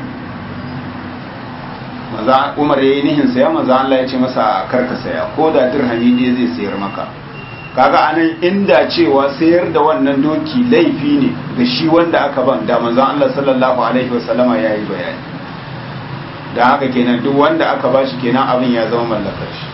maza umar ya yi nihin saya maza Allah ya ce masa karka saya ko da dirhami ne zai sayar maka kaga anan inda cewa sayar da wannan doki laifi ne ga shi wanda aka ban da manzon Allah sallallahu alaihi wasallama yayi bayani da haka kenan duk wanda aka bashi kenan abin ya zama mallakar shi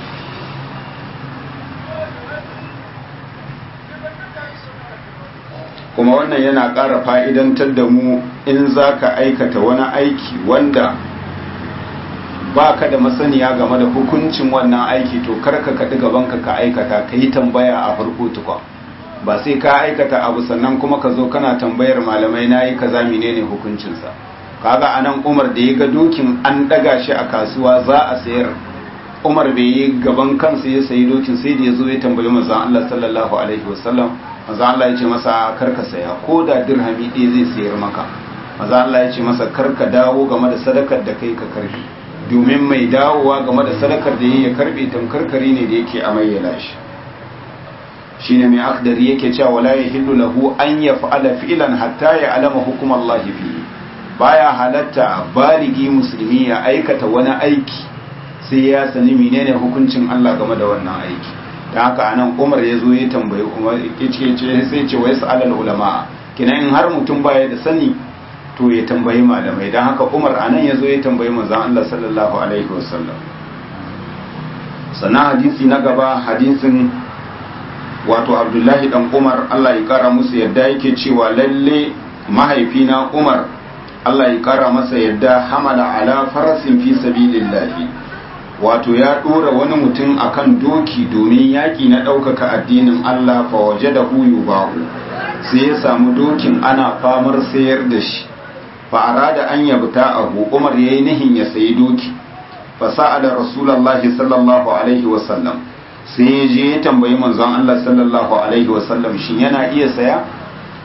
kuma wannan yana ƙara fa'idantar da mu in za ka aikata wani aiki wanda ba ka da masaniya game da hukuncin wannan aiki to karka kaɗi gabanka ka aikata ka yi tambaya a farko tukwa ba sai ka aikata abu sannan kuma ka zo kana tambayar malamai na yi kaza menene hukuncinsa kaga a nan umar da ya ga dokin an ɗaga shi a kasuwa za a sayar umar bai yi gaban kansa ya sayi dokin sai da ya zo ya tambayi manzon Allah sallallahu alaihi wasallam manzon Allah ya ce masa karka saya ko da dirhami ɗaya zai sayar maka manzon Allah ya ce masa karka dawo game da sadakar da kai ka karbi domin mai dawowa game da sadakar da ya karbe tamkarkari ne da yake amayyala shi shine mai akdari yake cewa wala yahillu lahu an yaf'ala fi'lan hatta ya'lama hukum Allah fi baya halatta baligi musulmi ya aikata wani aiki sai ya sani menene hukuncin Allah game da wannan aiki dan haka anan Umar ya zo ya tambayi Umar yace ce sai ce wa yas'alul ulama kina in har mutum baya da sani to ya tambayi malamai don haka umar anan ya zo ya tambayi manzan Allah sallallahu alaihi wasallam sannan hadisi na gaba hadisin wato abdullahi dan umar Allah ya kara musu yadda yake cewa lalle mahaifina umar Allah ya kara masa yadda hamala ala farasin fi sabilillahi wato ya dora wani mutum akan doki domin yaki na ɗaukaka addinin Allah fa waje da huyu bahu sai ya samu dokin ana famar sayar da shi fa'ara da an yabta abu umar ya yi nihin ya sayi doki fasa'a da rasulallahi sallallahu alaihi wasallam sai ya je ya tambayi manzon Allah sallallahu alaihi wasallam shi yana iya saya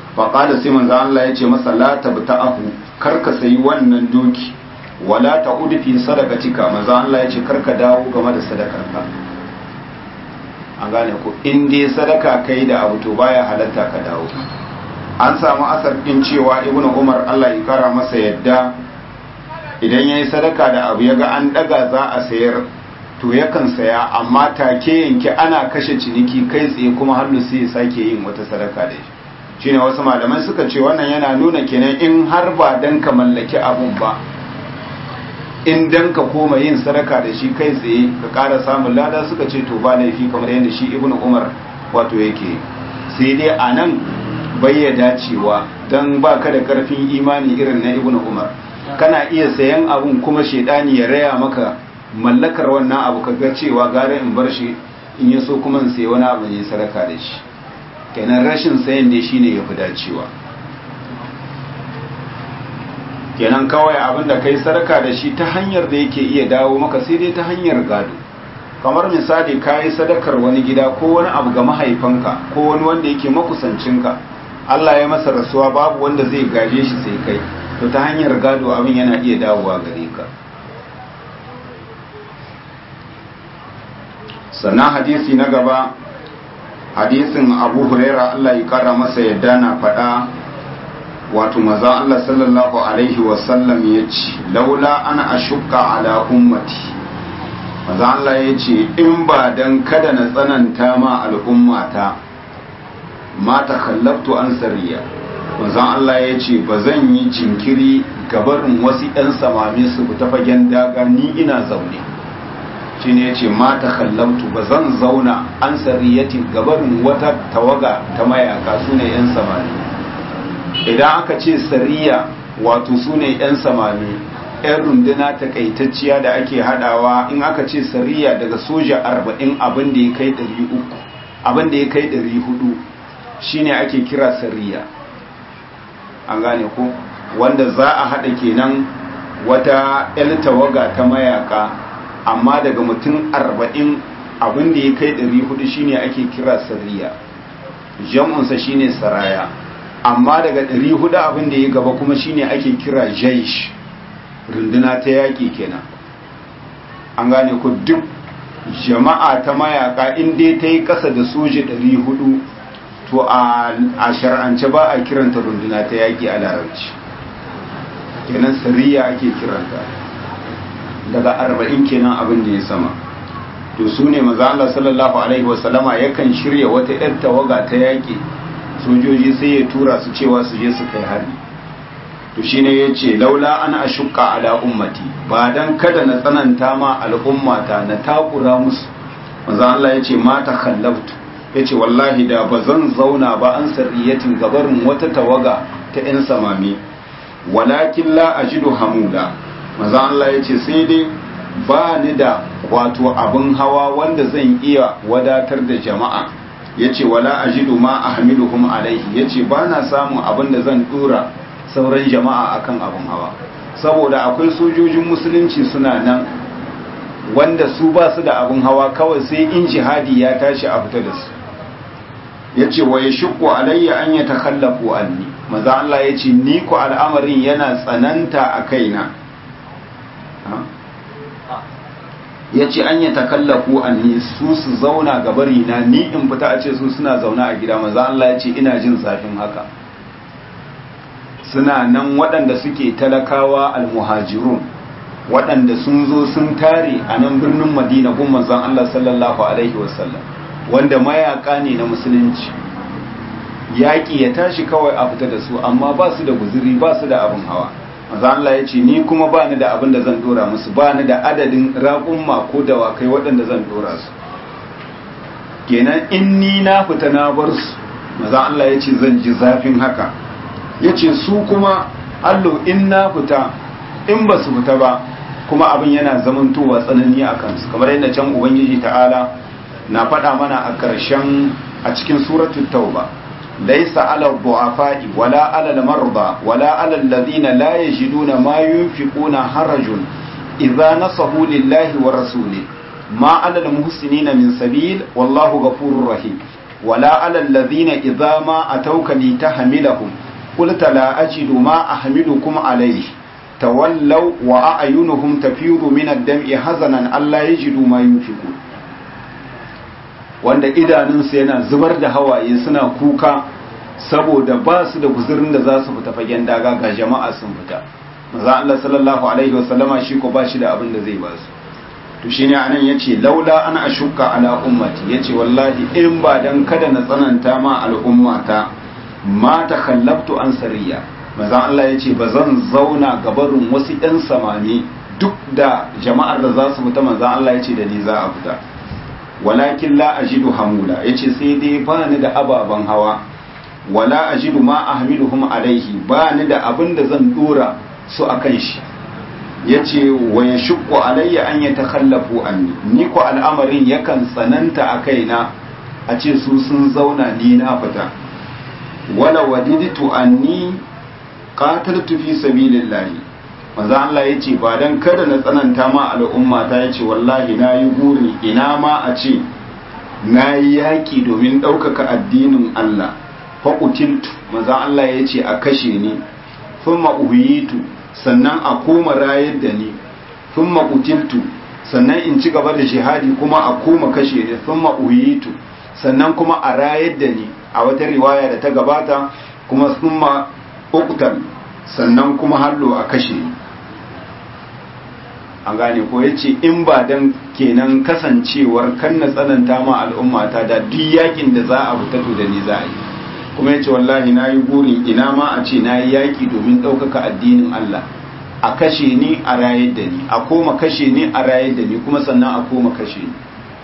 faƙada sai manzo Allah ya ce masa la tabta'ahu karka sayi wannan doki wala ta'ud fi sadaqatika manzo Allah ya ce karka dawo game da sadakarka an gane ko in dai sadaka kai da abu to baya halatta ka dawo an samu asar din cewa ibnu umar Allah ya kara masa yadda idan yayi sadaka da abu yaga an daga za a sayar to yakan saya amma take yanke ana kashe ciniki kai tsaye kuma hannu sai ya sake yin wata sadaka da shi shine wasu malamai suka ce wannan yana nuna kenan in har ba dan ka mallaki abun ba in dan ka koma yin sadaka da shi kai tsaye ka ƙara samun lada suka ce to ba laifi kamar yadda shi ibnu umar wato yake sai dai a nan ya dacewa don ba ka da ƙarfin imani irin na ibnu umar kana iya sayan abun kuma shaidani ya raya maka mallakar wannan abu ka ga cewa gara in bar shi in yi so kuma in sayi wani abu ne sadaka da shi kenan rashin sayan dai shine ya fi dacewa kenan kawai abin da kai sadaka da shi ta hanyar da yake iya dawo maka sai dai ta hanyar gado kamar misali ka yi sadakar wani gida ko wani abu ga mahaifanka ko wani wanda yake makusancinka Allah ya masa rasuwa babu wanda zai gaje shi sai kai to ta hanyar gado abin yana iya dawowa gare ka sannan hadisi na gaba hadisin abu huraira Allah ya kara masa yadda na faɗa wato maza Allah sallallahu alaihi wasallam ya ce laula ana ashukka ala ummati maza Allah ya ce in ba dan kada na tsananta ma al'ummata ma ta kallabtu an sariya maza Allah ya ce ba zan yi jinkiri gabarin wasu 'yan samami su ta fagen daga ni ina zaune shi ne ya ce ma ta kallabtu ba zan zauna an sariyatin gabarin wata tawaga ta mayaka su ne 'yan samani idan aka ce sariya wato su ne 'yan samani 'yan runduna takaitacciya da ake hadawa in aka ce sariya daga soja 40 abin da ya kai 300 abin da ya kai 400 shine ake kira sariya an gane ko wanda za a hada kenan wata 'yan tawaga ta mayaka amma daga mutum 40 abin da ya kai 400 shine ake kira sariya jam'unsa shine saraya amma daga 400 abin da ya gaba kuma shine ake kira jaish runduna ta yaƙi kenan an gane ku duk jama'a ta mayaka inda ta yi ƙasa da soji 400 to a shar'ance ba a kiranta runduna ta yaƙi a larabci kenan sariya ake kiranta daga 40 kenan abin da ya sama to su ne maza Allah sallallahu alaihi wasallama yakan shirya wata 'yar tawaga ta yaƙi sojoji sai ya tura su cewa su je su kai hari to shine yace laula ana ashukka ala ummati ba dan kada na tsananta ma al'ummata na takura musu manzo Allah yace ma ta khallaftu yace wallahi da bazan zauna ba an sarriyatin gabarin wata tawaga ta yan samami walakin la ajidu hamula manzo Allah yace sai dai ba ni da wato abin hawa wanda zan iya wadatar da jama'a yace wala ajidu ma ahmiluhum alaihi yace ba na samun abin da zan dora sauran jama'a akan abin hawa saboda akwai sojojin musulunci suna nan wanda su ba su da abin hawa kawai sai in jihadi ya tashi a fita da su yace wa yashqu alayya an yatakhallafu anni maza Allah yace ni ku al'amarin yana tsananta a kaina ya ce an yi takallafu an ni su su zauna gabari na ni in fita a ce su suna zauna a gida maza Allah ya ce ina jin zafin haka suna nan waɗanda suke talakawa almuhajirun waɗanda sun zo sun tare a nan birnin madina gun manzon Allah sallallahu alaihi wasallam wanda mayaka ne na musulunci yaƙi ya tashi kawai a fita da su amma ba su da guzuri ba su da abin hawa maza Allah ya ce ni kuma ba ni da abin da zan dora musu ba ni da adadin raƙumma ko dawakai waɗanda zan dora su kenan in ni na fita na bar su maza Allah ya ce zan ji zafin haka ya ce su kuma allo in na fita in ba su fita ba kuma abin yana zamantowa tsanani a kansu kamar yadda can ubangiji ta'ala na faɗa mana a ƙarshen a cikin suratul tauba ليس على الضعفاء ولا على المرضى ولا على الذين لا يجدون ما ينفقون حرج إذا نصحوا لله ورسوله ما على المحسنين من سبيل والله غفور رحيم wala alal ladhina idza ma atawka litahmilahum qulta la ajidu ma ahmilukum alayhi tawallaw wa a'yunuhum tafidu min ad-dam'i hazanan alla yajidu ma yunfiqun wanda idanunsu yana zubar da hawaye suna kuka saboda ba su da guzurin da za su fita fagen daga ga jama'a sun fita maza Allah sallallahu alaihi wasallama shi ko ba shi da abin da zai ba su to shine anan yace laula ana ashukka ala ummati yace wallahi in ba dan kada na tsananta ma al'ummata ma takhallaftu an sariya maza Allah yace ba zan zauna gabarin wasu ɗan samani duk da jama'ar da za su fita maza Allah yace da ni za a fita walakin la ajidu hamula yace sai dai ba ni da ababen hawa wala ajidu ma ahmiluhum alaihi ba ni da abin da zan dora su akan shi yace wa yashqu alayya an yatakhallafu anni ni ko al'amarin yakan tsananta a kaina a ce su sun zauna ni na fita wala wadiditu anni qataltu fi sabilillahi manzo Allah yace ba dan kada na tsananta ma al'umma ta yace wallahi nayi guri ina ma a ce nayi yaki domin ɗaukaka addinin Allah faƙutiltu maza Allah ya ce a kashe ni sun ma'uhiyitu sannan a koma rayar da ni sun maƙutiltu sannan in ci gaba da shahadi kuma a koma kashe ni sun ma'uhiyitu sannan kuma a rayar da ni a wata riwaya da ta gabata kuma sun ma'ukutar sannan kuma hallo a kashe ni an gane ko ya ce in ba dan kenan kasancewar kan na tsananta ma al'ummata da duk yakin da za a fita to da ni za a yi kuma yace wallahi nayi burin ina ma a ce nayi yaki domin ɗaukaka addinin Allah a kashe ni a rayar da ni a koma kashe ni a rayar da ni kuma sannan a koma kashe ni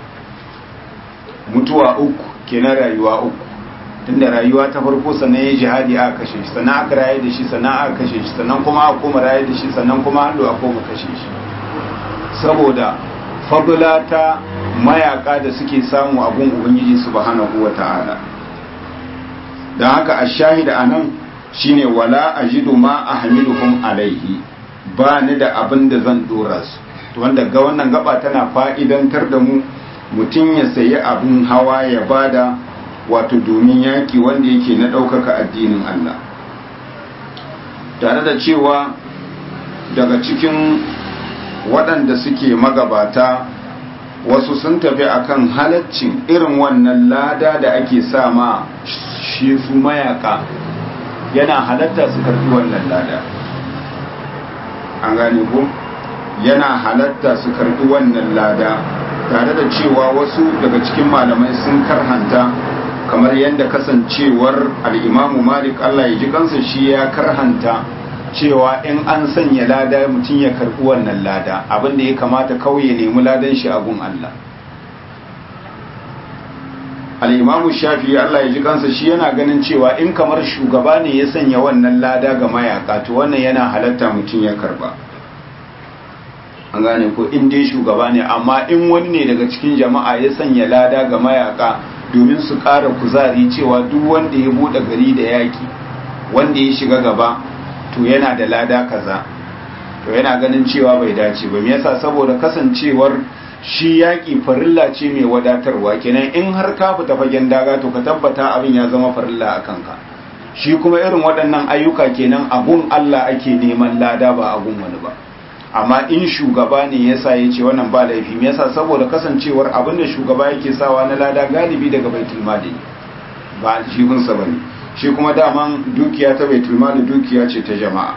mutuwa uku kenan rayuwa uku tunda rayuwa ta farko sannan ya jihadi aka kashe shi sannan aka rayar da shi sannan aka kashe shi sannan kuma aka koma rayar da shi sannan kuma hallo a koma kashe shi saboda fadula ta mayaka da suke samu abun ubangiji subhanahu wata'ala don haka a shahida a nan shine wala ajidu ma ahmiluhum alaihi ba ni da abin da zan dora su to wanda ga wannan gaba tana fa'idantar da mu mutum ya sayi abin hawa ya bada wato domin yaki wanda yake na ɗaukaka addinin Allah tare da cewa daga cikin waɗanda suke magabata wasu sun tafi akan halaccin irin wannan lada da ake sa ma shi su mayaka yana halatta su karbi wannan lada an gane ko yana halatta su karbi wannan lada tare da cewa wasu daga cikin malamai sun karhanta kamar yadda kasancewar al'imamu malik Allah ya ji kansa shi ya karhanta cewa in an sanya lada mutum ya karbi wannan lada abinda ya kamata kawai ya nemi ladan shi a gun Allah al'imamu shafi Allah ya ji kansa shi yana ganin cewa in kamar shugaba ne ya sanya wannan lada ga mayaka to wannan yana halatta mutum ya karba an gane ko in dai shugaba ne amma in wani ne daga cikin jama'a ya sanya lada ga mayaka domin su ƙara kuzari cewa duk wanda ya buɗe gari da yaƙi wanda ya shiga gaba to yana da lada kaza to yana ganin cewa bai dace ba me yasa saboda kasancewar shi yaƙi farilla ce mai wadatarwa kenan in har ka fita fagen daga to ka tabbata abin ya zama farilla a kanka shi kuma irin waɗannan ayyuka kenan abun Allah ake neman lada ba abun wani ba amma in shugaba ne yasa ya ce wannan ba laifi me yasa saboda kasancewar abin da shugaba yake sawa na lada galibi daga baitul mali ba aljihunsa bane shi kuma daman dukiya ta baitul mali dukiya ce ta jama'a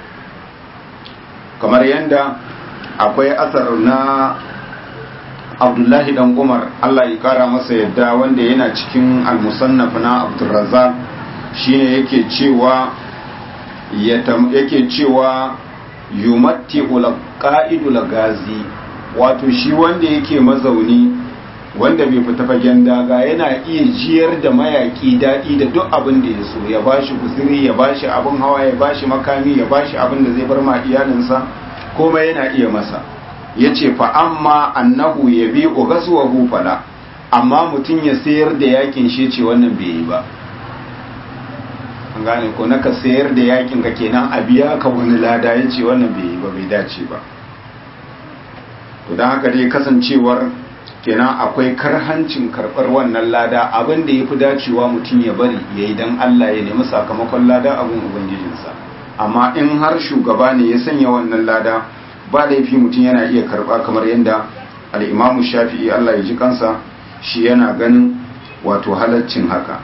kamar yanda akwai asar na abdullahi dan umar allah ya kara masa yadda wanda yana cikin almusannaf na abdurrazzaq shine yake cewa yake cewa yumatti qa'idu gazi wato shi wanda yake mazauni wanda bai fita fagen daga yana iya jiyar da mayaki daɗi da duk abin da ya so ya bashi guziri ya bashi abin hawa ya bashi makami ya bashi abin da zai bar ma iyalinsa komai yana iya masa ya ce fa amma annahu ya bi ugasuwa hufala amma mutum ya sayar da yakin shi ce wannan bai yi ba an gane ko naka sayar da yakin ka kenan a biya ka wani lada ya ce wannan bai yi ba bai dace ba to don haka dai kasancewar kenan akwai karhancin karɓar wannan lada abin da ya fi dacewa mutum ya bari ya yi don Allah ya nemi sakamakon lada abin ubangijinsa amma in har shugaba ne ya sanya wannan lada ba laifi mutum yana iya karɓa kamar yadda al'imamu shafi'i Allah ya ji kansa shi yana ganin wato halaccin haka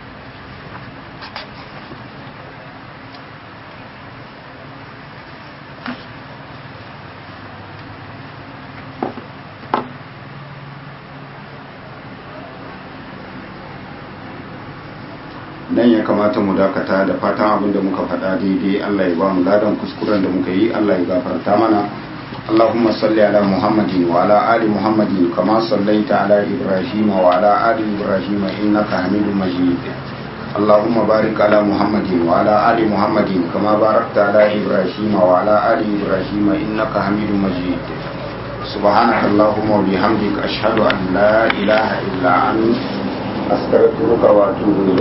nan ya kamata mu dakata da fatan abin da muka faɗa daidai Allah ya ba mu ladan kuskuren da muka yi Allah ya gafarta mana اللهم صل على محمد وعلى آل محمد كما صليت على إبراهيم وعلى آل إبراهيم إنك حميد مجيد اللهم بارك على محمد وعلى آل محمد كما باركت على إبراهيم وعلى آل إبراهيم إنك حميد مجيد سبحانك اللهم وبحمدك أشهد أن لا إله إلا أنت أستغفرك وأتوب إليك